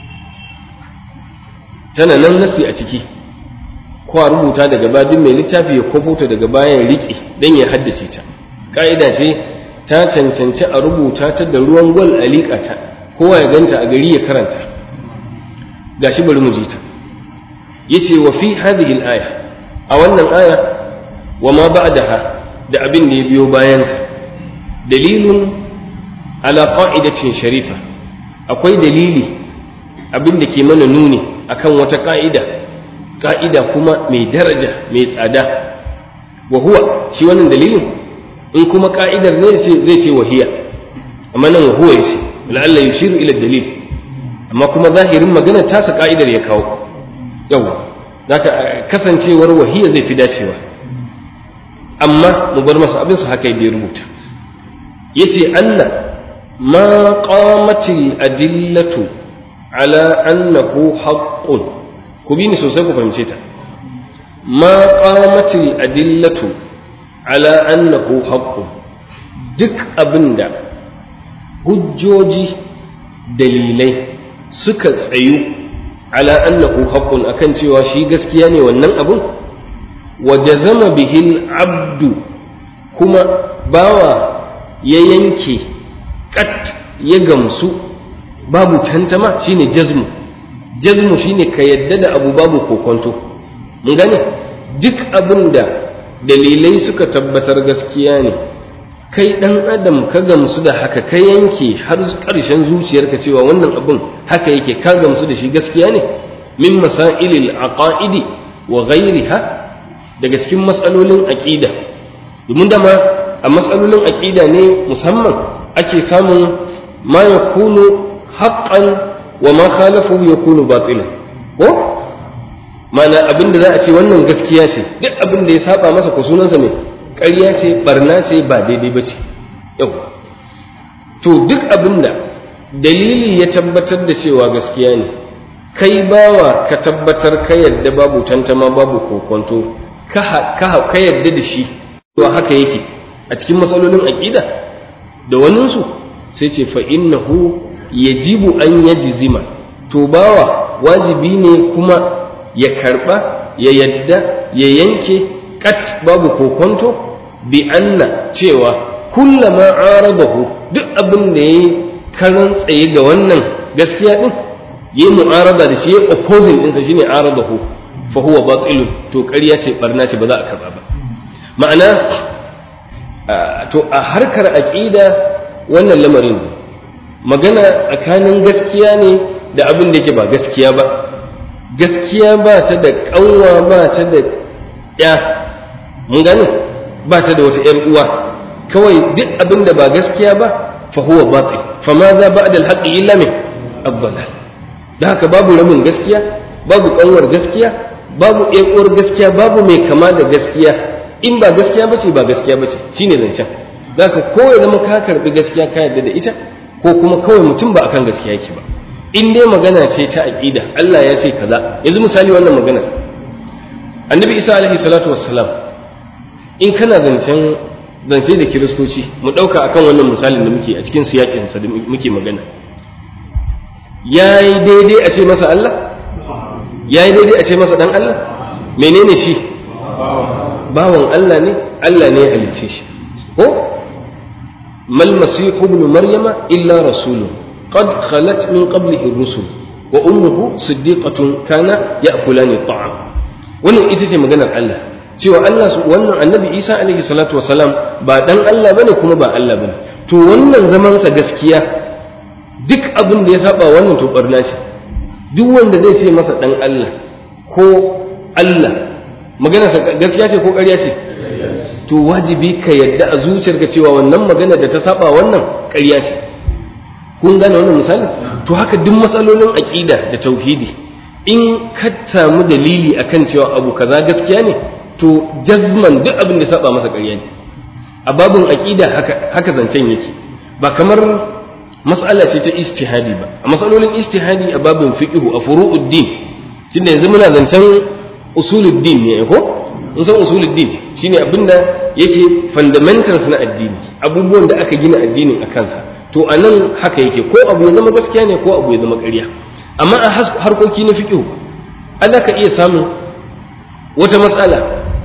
S2: tana nan nasi a ciki ko a rubuta daga baya duk mai littafi ya kofo ta daga baya ya riƙe don ya haddace ta ƙa'ida ce ta cancanci a rubuta ta da ruwan gwal a liƙa ta kowa ya ganta a gari ya karanta gashi bari mu ji ta yace wa fi hadhihi al-aya a wannan aya wa ma ba'daha da abin da ya biyo bayanta dalilun ala qa'idatin sharifa akwai dalili abin da ke mana nuni akan wata ka'ida ka'ida kuma mai daraja mai tsada wa huwa shi wannan dalilin in kuma ka'idar ne zai ce wahiya amma nan huwa yace la'alla yushiru ila dalil amma kuma zahirin magana tasa ka'idar ya kawo yawa zaka kasancewar wahiya zai fi dacewa amma mu bar masa abin su haka ya rubuta yace anna ma qamatil adillatu ala annahu haqqun ku bi ni sosai ku fahimce ta ma qamatil adillatu ala annahu haqqun duk abinda hujjoji dalilai suka tsayu ala annahu haqqun akan cewa shi gaskiya ne wannan abun wa jazama bihil abdu kuma bawa ya yanke kat ya gamsu babu tantama shine jazmu jazmu shine ka yadda da abu babu kokonto mun gane duk abin da dalilai suka tabbatar gaskiya ne kai dan adam ka gamsu da haka ka yanke har ƙarshen zuciyarka cewa wannan abin haka yake ka gamsu da shi gaskiya ne min masailil aqaidi wa ghairiha daga cikin matsalolin aqida domin dama a matsalolin aqida ne musamman ake samun ma yakunu haqqan wa ma khalafahu yakunu batilan ko mana abin da za a ce wannan gaskiya ce duk abin da ya saba masa ko sunansa mai ƙarya ce barna ce ba daidai ba ce yau to duk abin da dalili ya tabbatar da cewa gaskiya ne kai bawa ka tabbatar ka yadda babu tantama babu kokonto ka yadda da shi to haka yake a cikin matsalolin aƙida da waninsu sai ce fa innahu yajibu an yajzima to bawa wajibi ne kuma ya karba ya yadda ya yanke kat babu kokonto bi anna cewa kullama aradahu duk abin da yayi karan tsaye ga wannan gaskiya din yi mu'arada da shi ya opposing ɗinsa shine aradahu fa huwa batilun to ƙarya ce barna ce ba za a karba ba ma'ana to a harkar aqida wannan lamarin magana tsakanin gaskiya ne da abin da yake ba gaskiya ba gaskiya ba ta da ƙanwa ba ta da ya mun gane ba ta da wata ‘yar uwa kawai duk abin da ba gaskiya ba fa huwa batil fa ma za ba da alhaƙi illa min abdalal da haka babu rabin gaskiya babu ƙanwar gaskiya babu ‘yar uwar gaskiya babu mai kama da gaskiya in ba gaskiya bace ba gaskiya bace shine zancen da haka ko ya zama ka karɓi gaskiya ka yarda da ita ko kuma kawai mutum ba akan gaskiya yake ba in dai magana ce ta aqida Allah ya ce kaza yanzu misali wannan magana annabi isa alaihi salatu wassalam in kana zancen zance da kiristoci mu dauka akan wannan misalin da muke a cikin siyakin sa da muke magana yayi daidai a ce masa Allah yayi daidai a ce masa dan Allah menene shi bawan Allah ne Allah ne ya halicce shi ko mal masihu ibn maryama illa rasulun قد خلت من قبله الرسل وأمه صديقة كان يأكلان الطعام wannan ita ce maganar Allah cewa Allah wannan annabi Isa alaihi salatu wasalam ba dan Allah bane kuma ba Allah bane to wannan zamansa gaskiya duk abin da ya saba wannan to barna ce duk wanda zai ce masa dan Allah ko Allah maganarsa gaskiya ce ko ƙarya ce to wajibi ka yadda a zuciyarka cewa wannan magana da ta saba wannan ƙarya ce kun gane wannan misali to haka duk matsalolin aqida da tauhidi in ka samu dalili akan cewa abu kaza gaskiya ne to jazman duk abin da saba masa ƙarya ne a babin aqida haka haka zancen yake ba kamar mas'ala ce ta ijtihadi ba a matsalolin ijtihadi a babin fiqhu a furu'uddin tunda yanzu muna zancen usuluddin ne ko mun san usuluddin shine abinda yake fundamentals na addini abubuwan da aka gina addinin a kansa to a nan haka yake ko abu ya zama gaskiya ne ko abu ya zama ƙarya amma a harkoki na fiƙihu ana ka iya samun wata matsala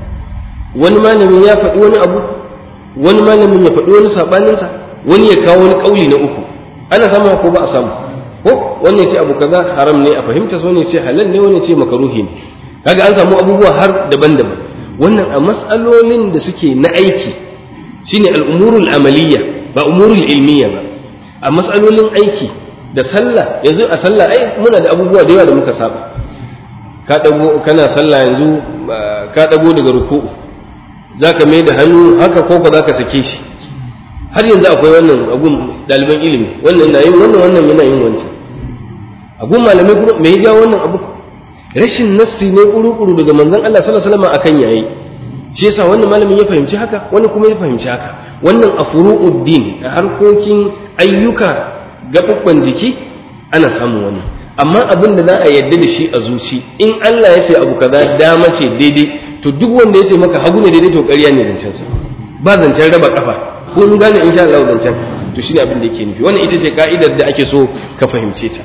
S2: wani malamin ya faɗi wani abu wani malamin ya faɗi wani saɓaninsa wani ya kawo wani ƙauli na uku ana samu ko ba a samu ko wani ya ce abu kaza haram ne a fahimta wani ya ce halal ne wani ya ce makaruhi ne kaga an samu abubuwa har daban-daban wannan a matsalolin da suke na aiki shine al'umurul amaliyya ba umurul ilmiya ba a matsalolin aiki da sallah yanzu a sallah ai muna da abubuwa da yawa da muka saba ka dago kana sallah yanzu ka dago daga ruku'u zaka mai da hannu haka ko ba zaka sake shi har yanzu akwai wannan abun ɗaliban ilimi wannan na yin wannan wannan yana yin wancan abun malamai kuma me ya jawo wannan abu rashin nassi ne kuru-kuru daga manzon Allah sallallahu alaihi wasallam akan yayi shi yasa wannan malamin ya fahimci haka wani kuma ya fahimci haka wannan a furu'uddin a harkokin ayyuka gaɓuɓɓan jiki ana samun wannan amma abin da za a yadda da shi a zuci in Allah ya ce abu kaza dama ce daidai to duk wanda ya ce maka hagu ne daidai to ƙarya ne zancen sa ba zancen raba kafa ko mun gane insha Allah zancen to shine abin da yake nufi wannan ita ce ka'idar da ake so ka fahimce ta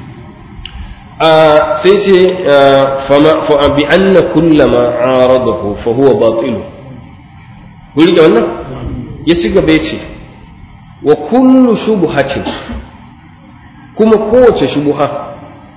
S2: a sai ce fama fa bi anna kullama aradahu fa huwa batil ku rike wannan ya ci gaba ya ce wa kullu shubhatin kuma kowace shubuha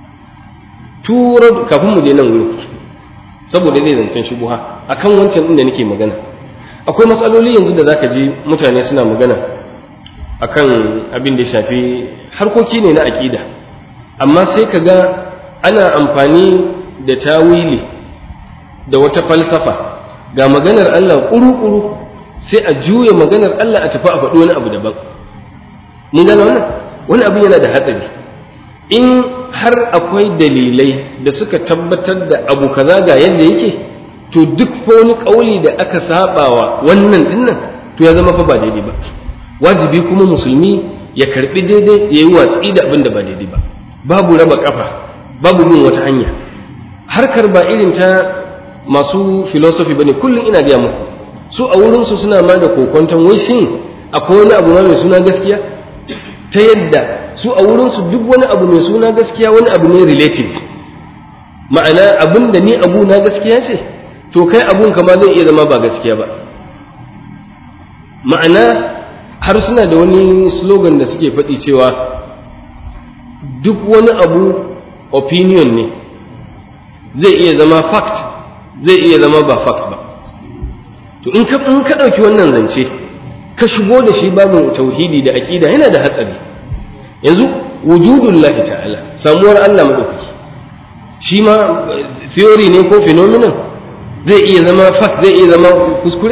S2: tura kafin mu je nan wurin saboda zai zancen shubuha akan wancan inda nake magana akwai matsaloli yanzu da zaka ji mutane suna magana akan abin da ya shafi harkoki ne na aƙida amma sai ka ga ana amfani da tawili da wata falsafa ga maganar Allah ƙuru-ƙuru sai a juya maganar Allah a tafi a faɗi wani abu daban mun gane wannan wani abu yana da hatsari in har akwai dalilai da suka tabbatar da abu kaza ga yadda yake to duk fa wani ƙauli da aka sabawa wannan dinnan to ya zama fa ba daidai ba wajibi kuma musulmi ya karbi daidai ya yi watsi da abin da ba daidai ba babu raba kafa babu bin wata hanya harkar ba irin ta masu philosophy bane kullum ina gaya muku su a wurinsu suna ma da kokonton wai shin akwai wani abu ma mai suna gaskiya ta yadda su a wurinsu duk wani abu mai suna gaskiya wani abu ne relative ma'ana abin da ni abu na gaskiya ce to kai abun kama zai iya zama ba gaskiya ba ma'ana har suna da wani slogan da suke faɗi cewa duk wani abu opinion ne zai iya zama fact zai iya zama ba fact ba to in ka in ka ɗauki wannan zance ka shigo da shi babin tauhidi da aƙida yana da hatsari yanzu wujudullahi ta'ala samuwar Allah madaukaki shi ma theory ne ko phenomenon zai iya zama fact zai iya zama kuskure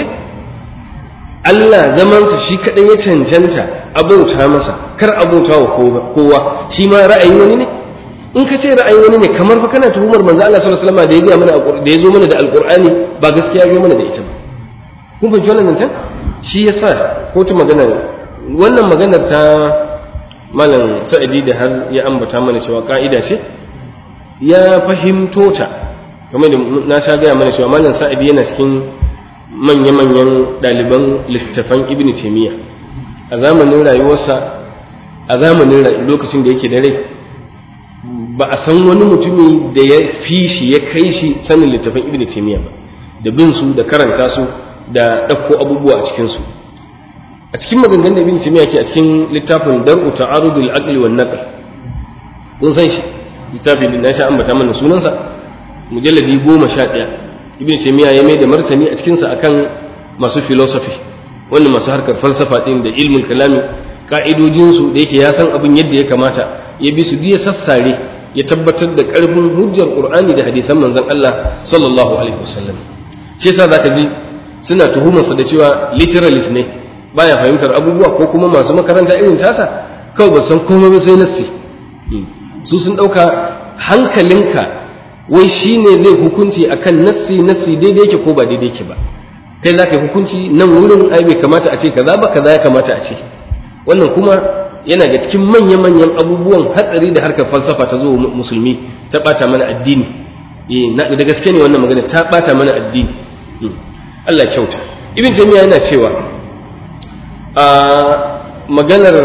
S2: Allah zamansa shi kaɗai ya cancanta abauta masa kar abauta wa kowa shi ma ra'ayi wani ne in ka ce ra'ayi wani ne kamar fa kana tuhumar manzo Allah sallallahu alaihi wasallam da ya ga mana da ya zo mana da alqur'ani ba gaskiya ya mana da ita ba kun fahimci wannan zancen shi yasa ko ta magana wannan maganar ta malam sa'idi da har ya ambata mana cewa ka'ida ce ya fahimto ta kamar da na sha gaya mana cewa malam sa'idi yana cikin manya-manyan ɗaliban littattafan ibn taimiyya a zamanin rayuwarsa a zamanin lokacin da yake da rai ba a san wani mutumi da ya fi shi ya kai shi sanin littattafan ibn taimiyya ba da bin su da karanta su da ɗauko abubuwa a cikinsu a cikin maganganun da ibn taimiyya ke a cikin littafin dar'u ta'arudul aqli wan naql kun san shi littafin da na sha ambata mana sunansa mujalladi goma sha ɗaya ibn taymiya ya mai da martani a cikinsa akan masu philosophy wannan masu harkar falsafa din da ilmul kalami ka'idojinsu da yake ya san abin yadda ya kamata ya bi su ya sassare ya tabbatar da karfin hujjar qur'ani da hadisan manzon Allah sallallahu alaihi wasallam shi yasa zaka ji suna tuhumarsa da cewa literalist ne baya fahimtar abubuwa ko kuma masu makaranta irin tasa kawai ba san komai ba sai nassi su sun dauka hankalinka wai shi ne zai hukunci akan nassi nassi daidai yake ko ba daidai yake ba kai za ka yi hukunci nan wurin ai bai kamata a ce kaza ba kaza ya kamata a ce wannan kuma yana ga cikin manya-manyan abubuwan hatsari da harkar falsafa ta zo musulmi ta bata mana addini da gaske ne wannan magana ta bata mana addini Allah kyauta ibn taymiya yana cewa a maganar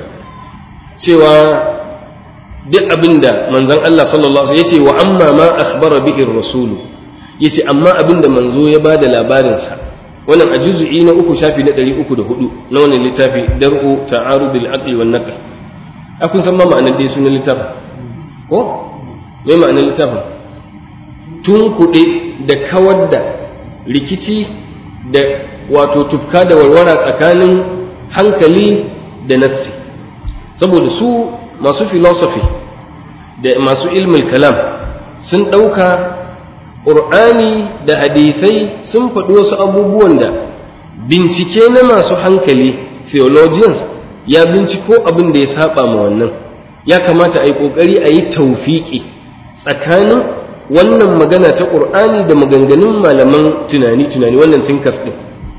S2: cewa duk abinda manzon Allah sallallahu alaihi yace wa amma ma akhbara bihi ar-rasulu yace amma abinda manzo ya bada labarin sa wannan a juz'i na uku shafi na 304 na wannan littafi dar'u ta'arudul aqli wan naql akun san ma ma'anar dai sunan littafin ko me ma'anar littafin tun kuɗe da kawar da rikici da wato tufka da warwara tsakanin hankali da nassi saboda su masu philosophy da masu ilmin kalam sun ɗauka ƙur'ani da hadithai sun faɗi wasu abubuwan da bincike na masu hankali theologians ya binciko abin da ya saba ma wannan ya kamata a yi ƙoƙari a yi taufiƙi tsakanin wannan magana ta ƙur'ani da maganganun malaman tunani-tunani wannan thinkers ɗin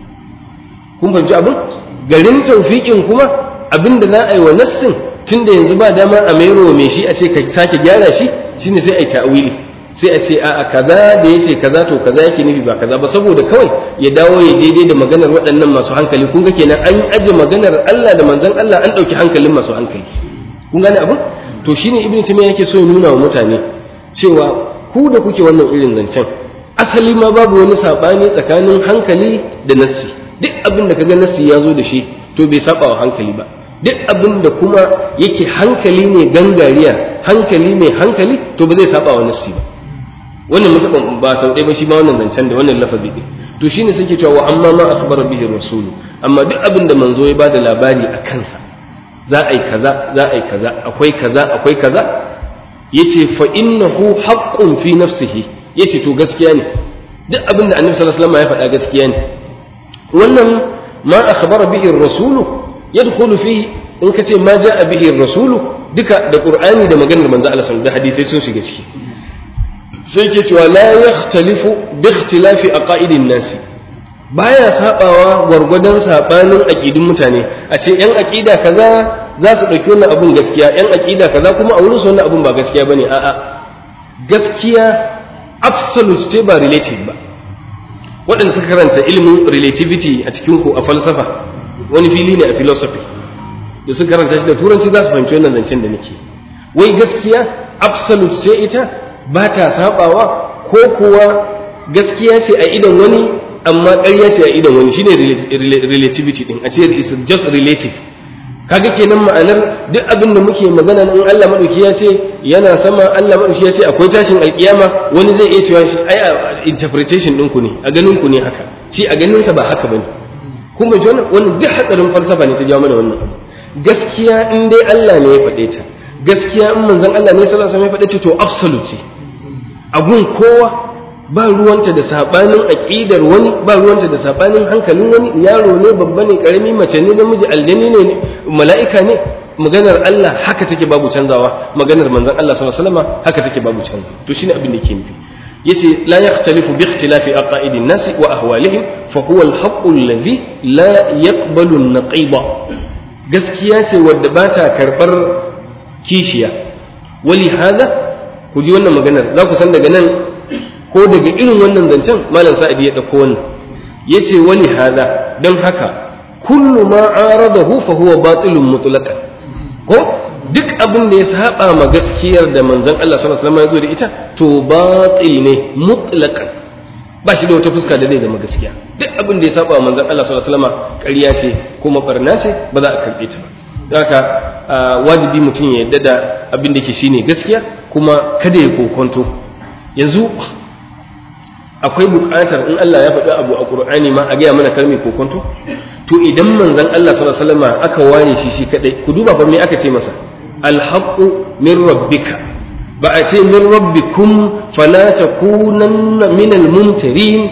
S2: kun fahimci abin garin taufiƙin kuma abin da za a yi wa nassin tun da yanzu ba dama a mairo mai shi a ce ka sake gyara shi shine sai a yi ta'awili sai a ce a'a kaza da ya ce kaza to kaza yake nufi ba kaza ba saboda kawai ya dawo ya daidai da maganar waɗannan masu hankali kun ga kenan an aje maganar Allah da manzon Allah an ɗauki hankalin masu hankali kun gane abin to shine ibnu taymiya yake so ya nuna wa mutane cewa ku da kuke wannan irin zancen asali ma babu wani sabani tsakanin hankali da nassi duk abin da kaga nassi ya zo da shi to bai saba wa hankali ba duk abin da kuma yake hankali ne gangariya hankali mai hankali to ba zai saba wa nassi ba wannan mutum ba sau ɗaya ba shi ma wannan zancen da wannan lafazi ɗin to shine suke cewa wa amma ma akhbara bihi rasul amma duk abin da manzo ya bada labari a kansa za a yi kaza za a yi kaza akwai kaza akwai kaza yace fa innahu haqqun fi nafsihi yace to gaskiya ne duk abin da annabi sallallahu alaihi wasallam ya faɗa gaskiya ne wannan ma akhbara bihi ar-rasul yadkhulu fihi in kace ma jaa bihi ar-rasul duka da qur'ani da maganar manzo Allah sallallahu da hadisai sun shiga ciki sai ke cewa la yakhtalifu bi ikhtilafi aqaidin nasi baya sabawa gwargwadon sabanin aqidun mutane a ce yan aqida kaza za su dauki wannan abun gaskiya yan aqida kaza kuma a wurin su wannan abun ba gaskiya bane a'a gaskiya absolute ce ba relative ba waɗanda suka karanta ilimin relativity a cikin ku a falsafa wani fili ne a philosophy da suka karanta shi da turanci za su fahimci wannan zancen da nake wai gaskiya absolute ce ita ba ta sabawa ko kuwa gaskiya ce a idan wani amma ƙarya ce a idan wani shine relativity din a ce is just relative kaga kenan ma'anar duk abin da muke magana in Allah madauki ya ce yana sama Allah madauki ya ce akwai tashin alkiyama wani zai iya cewa shi ai interpretation ɗinku ne a ganin ku ne haka shi a ganin sa ba haka bane kun bai wannan wannan duk hatsarin falsafa ne ta jawo mana wannan abu gaskiya in dai Allah ne ya faɗe ta gaskiya in manzon Allah ne sallallahu alaihi wasallam ya faɗe ta to absolute ce abun kowa ba ruwanta da sabanin aqidar wani ba ruwanta da sabanin hankalin wani yaro ne babba ne karami mace ne namiji aljani ne mala'ika ne maganar Allah haka take babu canzawa maganar manzon Allah sallallahu alaihi wasallam haka take babu canzawa to shine abin da yake nufi yace la yakhtalifu bi ikhtilafi aqaidin nas wa ahwalihim fa huwa al-haqq alladhi la yaqbalu an-naqiba gaskiya ce wadda ba ta karbar kishiya wali hada ku ji wannan maganar za ku san daga nan ko daga irin wannan zancen malam sa'adi ya dauko wannan yace wali hada don haka kullu ma aradahu fa huwa batilun mutlaqan ko duk abin da ya saba ma gaskiyar da manzon Allah sallallahu alaihi wasallam ya zo da ita to batil ne mutlaqan ba shi da wata fuska da zai zama gaskiya duk abin da ya saba wa manzon Allah sallallahu alaihi wasallam ƙarya ce kuma barna ce ba za a karbe ta ba haka wajibi mutum ya yarda da abin da ke shine gaskiya kuma kada ya kokonto yanzu akwai buƙatar in Allah ya faɗi abu a Qur'ani ma a gaya mana kalmi kokonto to idan manzon Allah sallallahu alaihi wasallam aka ware shi shi kadai ku duba fa me aka ce masa alhaqqu min rabbika ba a ce min rabbikum fala takunanna min almumtarin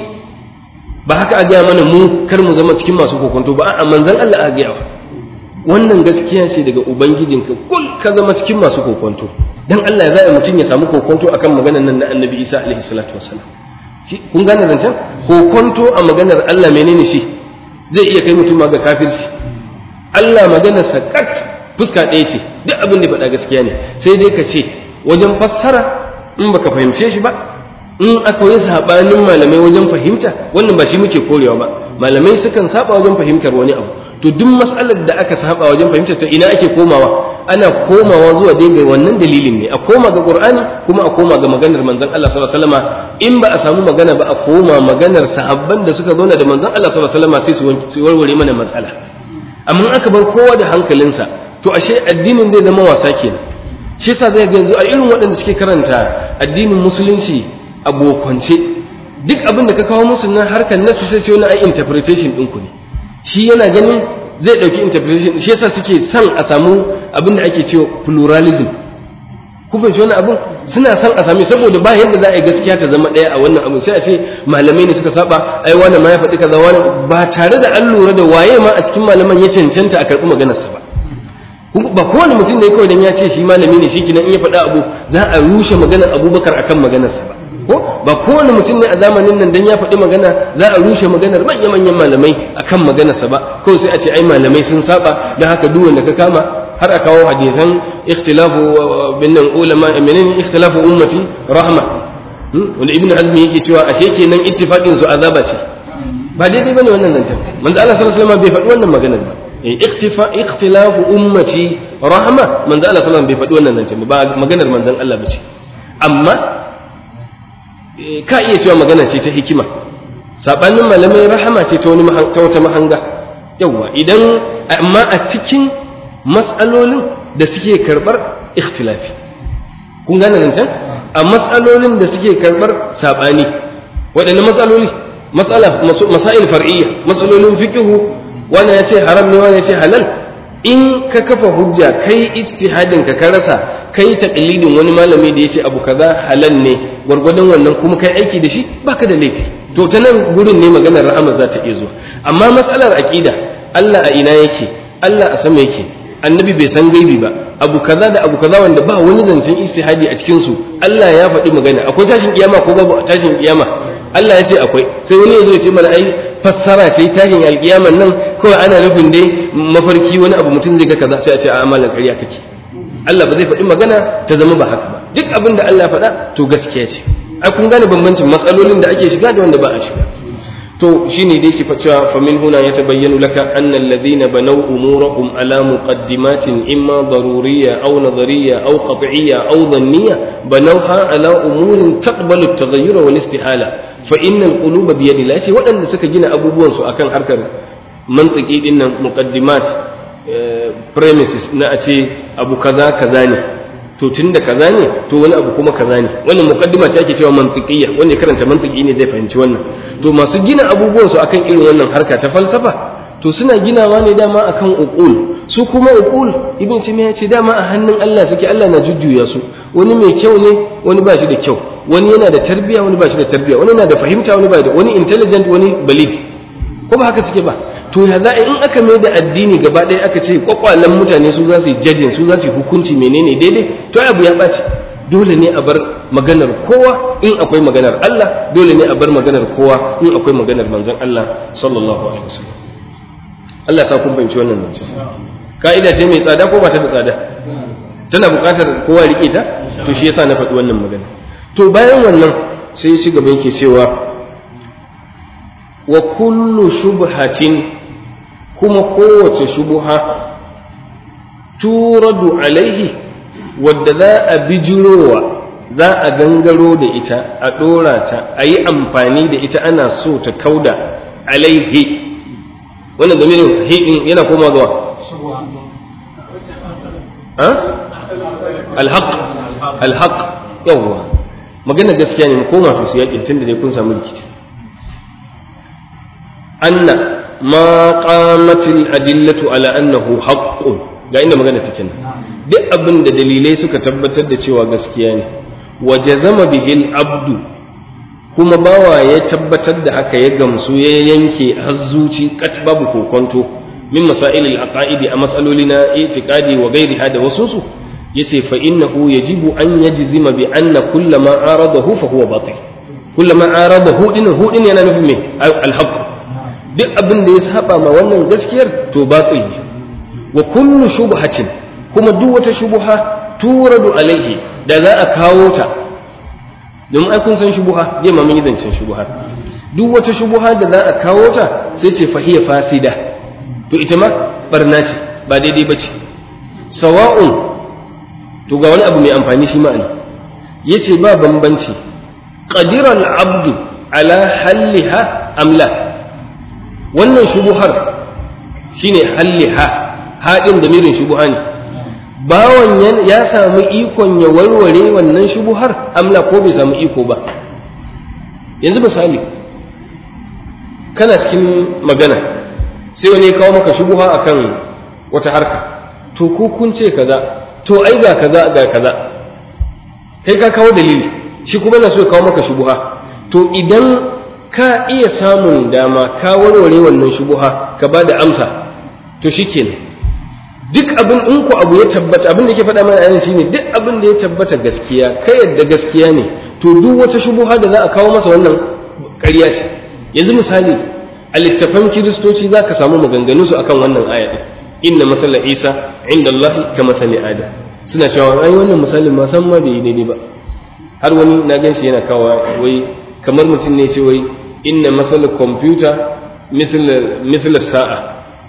S2: ba haka a gaya mana mu kar mu zama cikin masu kokonto ba a manzon Allah a gaya wannan gaskiya ce daga ubangijinka kul ka zama cikin masu kokonto dan Allah ya zai mutum ya samu kokonto akan maganar nan na Annabi Isa alaihi salatu wassalam kun gane zancen kokonto a maganar Allah menene shi zai iya kai mutum ga kafirci Allah maganar sakat fuska ɗaya ce duk abin da faɗa gaskiya ne sai dai ka ce wajen fassara in baka fahimce shi ba in aka yi sabanin malamai wajen fahimta wannan ba shi muke korewa ba malamai sukan saba wajen fahimtar wani abu to duk mas'alar da aka saba wajen fahimtar ta ina ake komawa ana komawa zuwa dai ga wannan dalilin ne a koma ga qur'ani kuma a koma ga maganar manzon Allah sallallahu alaihi wasallam in ba a samu magana ba a koma maganar sahabban da suka zauna da manzon Allah sallallahu alaihi wasallam sai su warware mana matsala amma aka bar kowa da hankalinsa to ashe addinin zai zama wasa kenan shi yasa zai ga yanzu a irin waɗanda suke karanta addinin musulunci a bokwance duk abin da ka kawo musu na harkar nasu sai ce wani ai interpretation ɗinku ne shi yana ganin zai ɗauki interpretation shi yasa suke son a samu abin da ake cewa pluralism ku fahimci wani abin suna son a sami saboda ba yadda za a yi gaskiya ta zama ɗaya a wannan abin sai a ce malamai ne suka saba ai wani ma ya faɗi kaza wani ba tare da an lura da waye ma a cikin malaman ya cancanta a karɓi maganarsa ba ba kowane mutum ne kawai dan ya ce shi malami ne shi kinan in ya faɗa abu za a rushe maganar abubakar akan maganarsa ba ko ba kowane mutum ne a zamanin nan dan ya faɗi magana za a rushe maganar manya-manyan malamai akan maganarsa ba kawai sai a ce ai malamai sun saba don haka duk wanda ka kama har a kawo hadisan ikhtilafu bin nan ulama menene ikhtilafu ummati rahma wanda ibnu azmi yake cewa ashe kenan ittifaqin su azaba ce ba daidai bane wannan zancen manzo Allah sallallahu alaihi wasallam bai faɗi wannan maganar ba ikhtifa ikhtilafu ummati rahma manzo Allah sallallahu alaihi wasallam bai faɗi wannan zancen ba maganar manzon Allah bace amma ka iya cewa magana ce ta hikima sabanin malamai rahama ce ta wani ta wata mahanga yawa idan amma a cikin mas'alolin da suke karbar ikhtilafi kun gane nan can a mas'alolin da suke karbar sabani waɗanne mas'aloli mas'ala masail far'iyya mas'alolin fiqhu wani ya ce haram ne wani ya ce halal in ka kafa hujja kai ijtihadin ka ka rasa kai taqlidin wani malami da yace abu kaza halal ne gwargwadon wannan kuma kai aiki da shi baka da laifi to ta nan gurin ne maganar rahama za ta iya zuwa amma matsalar aqida Allah a ina yake Allah a sama yake annabi bai san gaibi ba abu kaza da abu kaza wanda ba wani zancen ijtihadi a cikin su Allah ya faɗi magana akwai tashin kiyama ko babu tashin kiyama Allah ya ce akwai sai wani ya zo ya ce mana ai fassara ce tashin alkiyaman nan kawai ana nufin dai mafarki wani abu mutum zai ga kaza sai a ce a amalan ƙarya kake Allah ba zai faɗi magana ta zama ba haka ba duk abin da Allah ya faɗa to gaskiya ce ai kun gane bambancin matsalolin da ake shiga da wanda ba a shiga to shine dai ke cewa fa min huna yatabayyanu laka anna alladhina banaw umurahum ala muqaddimatin imma daruriyya aw nadariyya aw qat'iyya aw dhanniyya banawha ala umurin taqbalu at-taghayyur wal istihala fa innal quluba bi yadi ce waɗanda suka gina abubuwan su akan harkar mantiki dinnan muqaddimat premises na a ce abu kaza kaza ne to tun da kaza ne to wani abu kuma kaza ne wannan mukaddima ce ake cewa mantiqiyya wanda ya karanta mantiki ne zai fahimci wannan to masu gina abubuwan su akan irin wannan harka ta falsafa to suna ginawa ne dama akan uqul su kuma uqul ibn timiya ce dama a hannun Allah suke Allah na jujjuya su wani mai kyau ne wani ba shi da kyau wani yana da tarbiya wani ba shi da tarbiya wani yana da fahimta wani ba da wani intelligent wani balig ko ba haka suke ba to ya za in aka mai da addini gaba ɗaya aka ce kwakwalen mutane su za su yi jajin su za su yi hukunci menene daidai to abu ya ɓaci dole ne a bar maganar kowa in akwai maganar Allah dole ne a bar maganar kowa in akwai maganar manzon Allah sallallahu alaihi wasallam Allah ya sa kun fahimci wannan zance ka'ida ce mai tsada ko ba ta da tsada tana buƙatar kowa rike ta to shi yasa na faɗi wannan magana to bayan wannan sai ya ci gaba yake cewa wa kullu shubhatin kuma kowace shubuha turadu alaihi wadda za a bijirowa za a gangaro da ita a ɗora ta a yi amfani da ita ana so ta kauda alaihi wannan domin hidin yana koma zuwa alhaq alhaq yawwa magana gaskiya ne mu koma to su yakin tunda dai kun samu rikici anna ma qamatil adillatu ala annahu haqqun ga inda magana take nan duk abin da dalilai suka tabbatar da cewa gaskiya ne wa jazama bihil abdu kuma bawa ya tabbatar da haka ya gamsu ya yanke hazzuci kat babu kokonto min masailil aqaidi a mas'aloli na itiqadi wa ghairiha da wasu su yace fa innahu yajibu an yajzima bi anna kullama aradahu fa huwa batil kullama aradahu din hu din yana nufin me al-haqq duk abin da ya saba ma wannan gaskiyar to batil ne wa kullu shubhatin kuma duk wata shubha turadu alaihi da za a kawo ta domin ai kun san shubuha je ma mun yi zancen shubuha duk wata shubuha da za a kawo ta sai ce fahiya fasida to ita ma barna ce ba daidai ba ce sawa'un to ga wani abu mai amfani shi ma'ana yace ba bambanci qadira al-abdu ala halliha amla wannan shubuhar shine halliha haɗin da mirin shubuha ne bawan ya samu ikon ya warware wannan shubuhar amla ko bai samu iko ba yanzu misali kana cikin magana sai wani ya kawo maka shubuha akan wata harka to ko kun ce kaza to ai ga kaza ga kaza kai ka kawo dalili shi kuma na so ya kawo maka shubuha to idan ka iya samun dama ka warware wannan shubuha ka ba da amsa to shikenan duk abin in ku abu ya tabbata abin da yake faɗa mana ayan shine duk abin da ya tabbata gaskiya ka yadda gaskiya ne to duk wata shubuha da za a kawo masa wannan ƙarya ce yanzu misali a littafan kiristoci za ka samu maganganu su akan wannan aya din inna masala isa inda Allah ka masali adam suna cewa ai wannan misalin ma san ma bai yi daidai ba har wani na gan shi yana kawo wai kamar mutum ne ce wai inna masala kwamfuta misal sa'a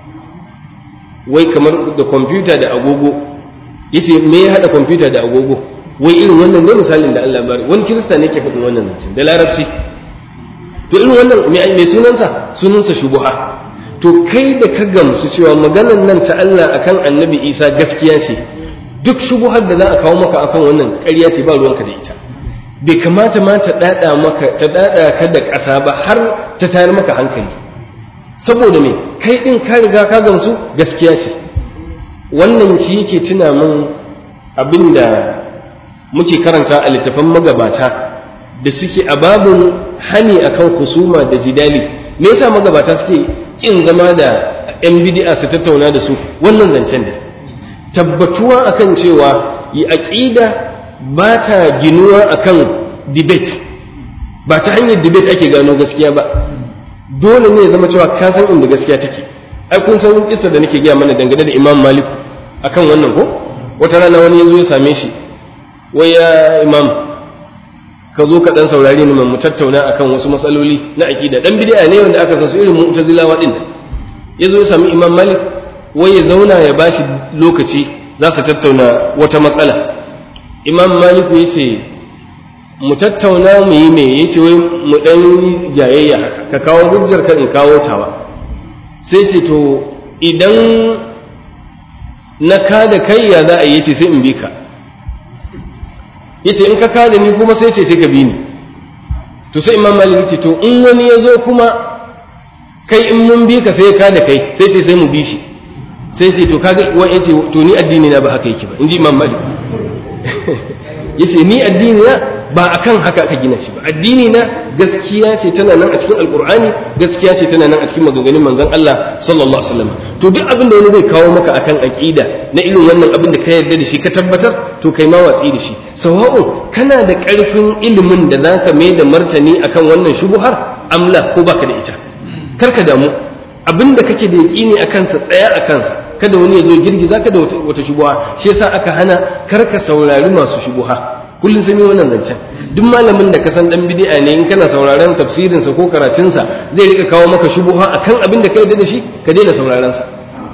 S2: wai kamar da kwamfuta da agogo yace me ya hada kwamfuta da agogo wai irin wannan ne misalin da Allah bari wani kirista ne ke faɗin wannan zancen da larabci to irin wannan me sunansa sunansa shubuha to kai da ka gamsu cewa maganan nan ta Allah akan annabi Isa gaskiya ce duk shubuhar da za a kawo maka akan wannan ƙarya ce ba ruwanka da ita bai kamata ma ta dada maka ta dada ka da ƙasa ba har ta tayar maka hankali saboda me kai din ka riga ka gamsu gaskiya ce wannan shi yake tuna min abinda muke karanta a littafan magabata da suke a babun hani akan husuma da jidali me yasa magabata suke kin zama da yan bid'a su tattauna da su wannan zancen da tabbatuwa akan cewa yi aqida ba ta ginuwa akan debate ba ta hanyar debate ake gano gaskiya ba dole ne ya zama cewa ka san inda gaskiya take ai kun san kissa da nake gaya mana dangane da Imam Malik akan wannan ko wata rana wani yazo ya same shi wai ya Imam ka zo ka dan saurare ni mu tattauna akan wasu matsaloli na aqida dan bid'a ne wanda aka san su irin mu'tazilawa din yazo ya sami Imam Malik wai ya zauna ya bashi lokaci za su tattauna wata matsala Imam Malik ya ce mu tattauna mu yi me yace wai mu dan jayayya haka ka kawo hujjar ka in kawo tawa sai ce to idan na ka da kai ya za a yi ce sai in bi ka yace in ka ka da ni kuma sai ce sai ka bi ni to sai imam malik ce to in wani ya zo kuma kai in mun bi ka sai ka da kai sai ce sai mu bi shi sai ce to kaga wani yace to ni addini na ba haka yake ba in ji imam malik yace ni addini na ba akan haka aka gina shi ba addini na gaskiya ce tana nan a cikin alqur'ani gaskiya ce tana nan a cikin maganganun manzon Allah sallallahu alaihi wasallam to duk abin da wani zai kawo maka akan aqida na irin wannan abin da ka yarda da shi ka tabbatar to kai ma watsi da shi sawa'u kana da karfin ilimin da zaka mai da martani akan wannan shubuhar amla ko baka da ita karka damu abin da kake da yaqini akan sa tsaya akan sa kada wani ya zo girgiza ka da wata shubuha shi yasa aka hana karka saurari masu shubuha kullum sun yi wannan zancen duk malamin da ka san dan bid'a ne in kana sauraron tafsirin sa ko karatun sa zai rika kawo maka shubuha akan abin da ka yarda da shi ka daina sauraron sa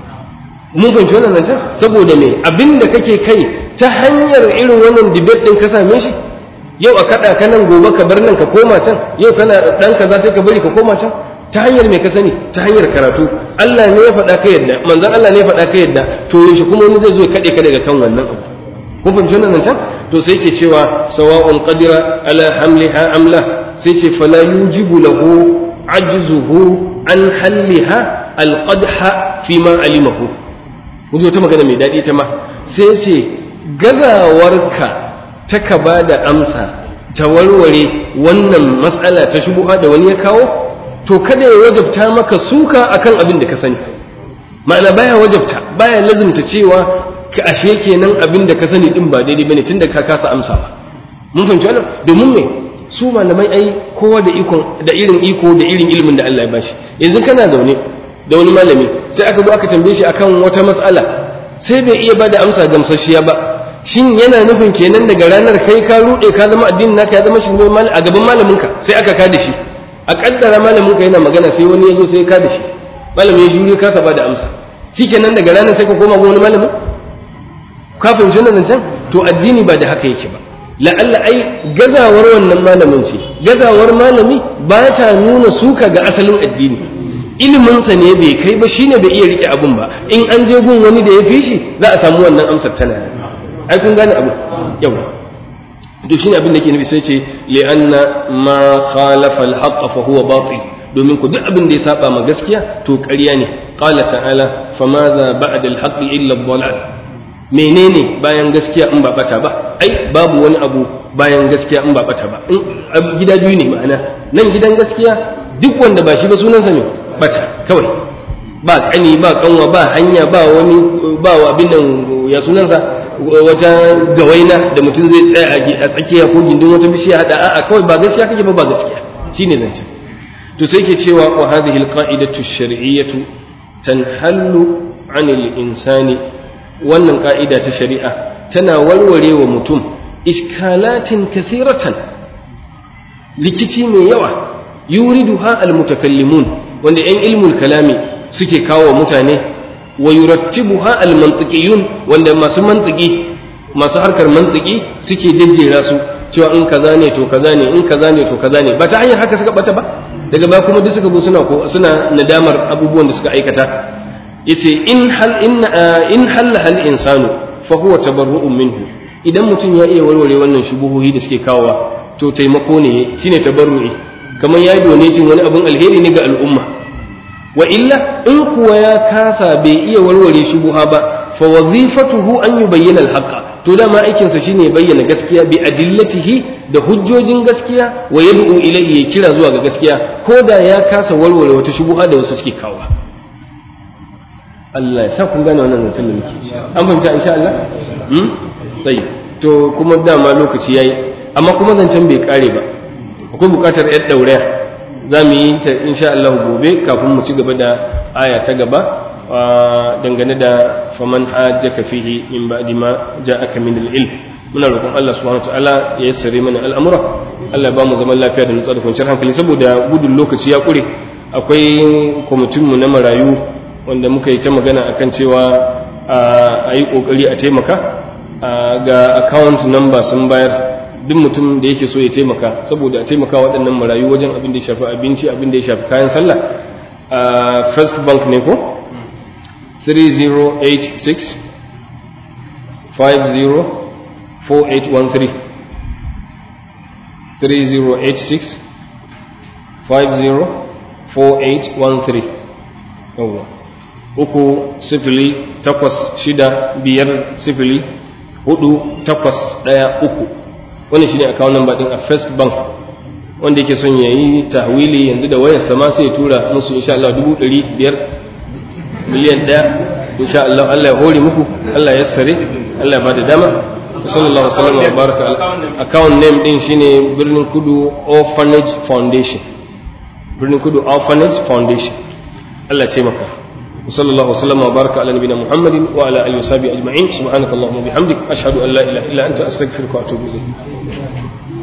S2: mun fahimci wannan zancen saboda me abin da kake kai ta hanyar irin wannan debate din ka same shi yau a kada ka nan gobe ka bar nan ka koma can yau kana dan kaza sai ka bari ka koma can ta hanyar me ka sani ta hanyar karatu Allah ne ya faɗa ka yadda manzon Allah ne ya faɗa ka yadda to yaushe kuma wani zai zo ya kade ka daga kan wannan abu kun fahimci wannan zancen to sai ke cewa sawa'un qadira ala hamliha amla sai ce fala yujibu lahu ajzuhu an halliha alqadha fi ma alimahu kun ta magana mai daɗi ta ma sai ce gazawarka ta ka ba da amsa ta warware wannan matsala ta shubuha da wani ya kawo to kada ya wajabta maka suka akan abin da ka sani ma'ana baya wajabta baya lazimta cewa ka ashe kenan abin da ka sani din ba daidai bane tunda ka kasa amsa ba mun fahimci wannan domin me su malamai ai kowa da ikon da irin iko da irin ilimin da Allah ya bashi yanzu kana zaune da wani malami sai aka zo aka tambaye shi akan wata matsala sai bai iya bada amsa gamsasshiya ba shin yana nufin kenan daga ranar kai ka rude ka zama addinin naka ya zama shi a gaban malamin ka sai aka ka da shi a kaddara malamin ka yana magana sai wani ya zo sai ka da shi malamin ya jure kasa bada amsa shikenan daga ranar sai ka koma ga wani malamin ka fahimci wannan can to addini ba da haka yake ba la'alla ai gazawar wannan malamin ce gazawar malami ba ta nuna suka ga asalin addini iliminsa ne bai kai ba shine bai iya rike abun ba in an je gun wani da ya fi shi za a samu wannan amsar tana ai kun gane abu yawa to shine abin da ke nufi sai ce li'anna ma khalafa al-haqq fa huwa batil domin ku duk abin da ya saba ma gaskiya to ƙarya ne qala ta'ala famadha ba'da al-haqq illa ad-dhalal menene bayan gaskiya in ba bata ba ai babu wani abu bayan gaskiya in ba bata ba in gida biyu ne ma'ana nan gidan gaskiya duk wanda ba shi ba sunansa ne bata kawai ba kani ba kanwa ba hanya ba wani ba abin nan ya sunansa wata gawaina da mutum zai tsaya a tsakiya ko gindin wata bishiya hada a'a kawai ba gaskiya kake ba ba gaskiya shine zance to sai ke cewa wa hadhihi alqa'idatu ash-shar'iyyatu tanhallu 'anil insani wannan ka'ida ta shari'a tana warware wa mutum iskalatin kathiratan likici mai yawa yuriduha almutakallimun wanda yan ilmul kalami suke kawo mutane wa yurattibuha almantiqiyun wanda masu mantiki masu harkar mantiki suke jejjera su cewa in kaza ne to kaza ne in kaza ne to kaza ne ba ta hanyar haka suka bata ba daga ba kuma duk suka bu suna ko suna nadamar abubuwan da suka aikata yace in hal in in halla hal insanu fa huwa tabarru'un minhu idan mutum ya iya warware wannan shubuhohi da suke kawowa to taimako ne shine tabarru'i kamar ya donatin wani abun alheri ne ga al'umma wa illa in kuwa ya kasa bai iya warware shubuha ba fa wazifatuhu an yubayyana al-haqqa to dama aikin sa shine bayyana gaskiya bi adillatihi da hujjojin gaskiya wa yad'u ilayhi ya kira zuwa ga gaskiya ko da ya kasa warware wata shubuha da wasu suke kawo Allah ya sa kun gane wannan zancen da muke an fahimta insha Allah hmm sai to kuma dama lokaci yayi amma kuma zancen bai kare ba akwai bukatar yar dauraya za mu yi ta insha Allah gobe kafin mu ci gaba da aya ta gaba dangane da faman hajjaka fihi in ba'di ma ja'aka min al-ilm muna roƙon Allah subhanahu wataala ya yassare mana al'amura Allah ya ba mu zaman lafiya da nutsuwa da kwanciyar hankali saboda gudun lokaci ya kure akwai kwamitin mu na marayu wanda muka yi ta magana akan cewa a yi kokari a taimaka ga account number sun bayar duk mutum da yake so ya taimaka saboda a taimaka waɗannan marayu wajen abin da ya shafi abinci abin da ya shafi kayan sallah a first bank ne ko 3086 504813 3086 504813 yawwa uku sifili takwas shida biyar sifili hudu takwas ɗaya uku wani shi ne akawun namba ɗin a first bank wanda yake son ya yi tahwili yanzu da wayar sama sai ya tura musu insha Allah dubu ɗari biyar miliyan ɗaya insha Allah Allah ya hore muku Allah ya sare Allah ya ba da dama sallallahu alaihi wasallam wa baraka account name din shine birnin kudu orphanage foundation birnin kudu orphanage foundation Allah ce maka وصلى الله وسلم وبارك على نبينا محمد وعلى اله وصحبه اجمعين سبحانك اللهم وبحمدك اشهد ان لا اله الا انت استغفرك واتوب اليك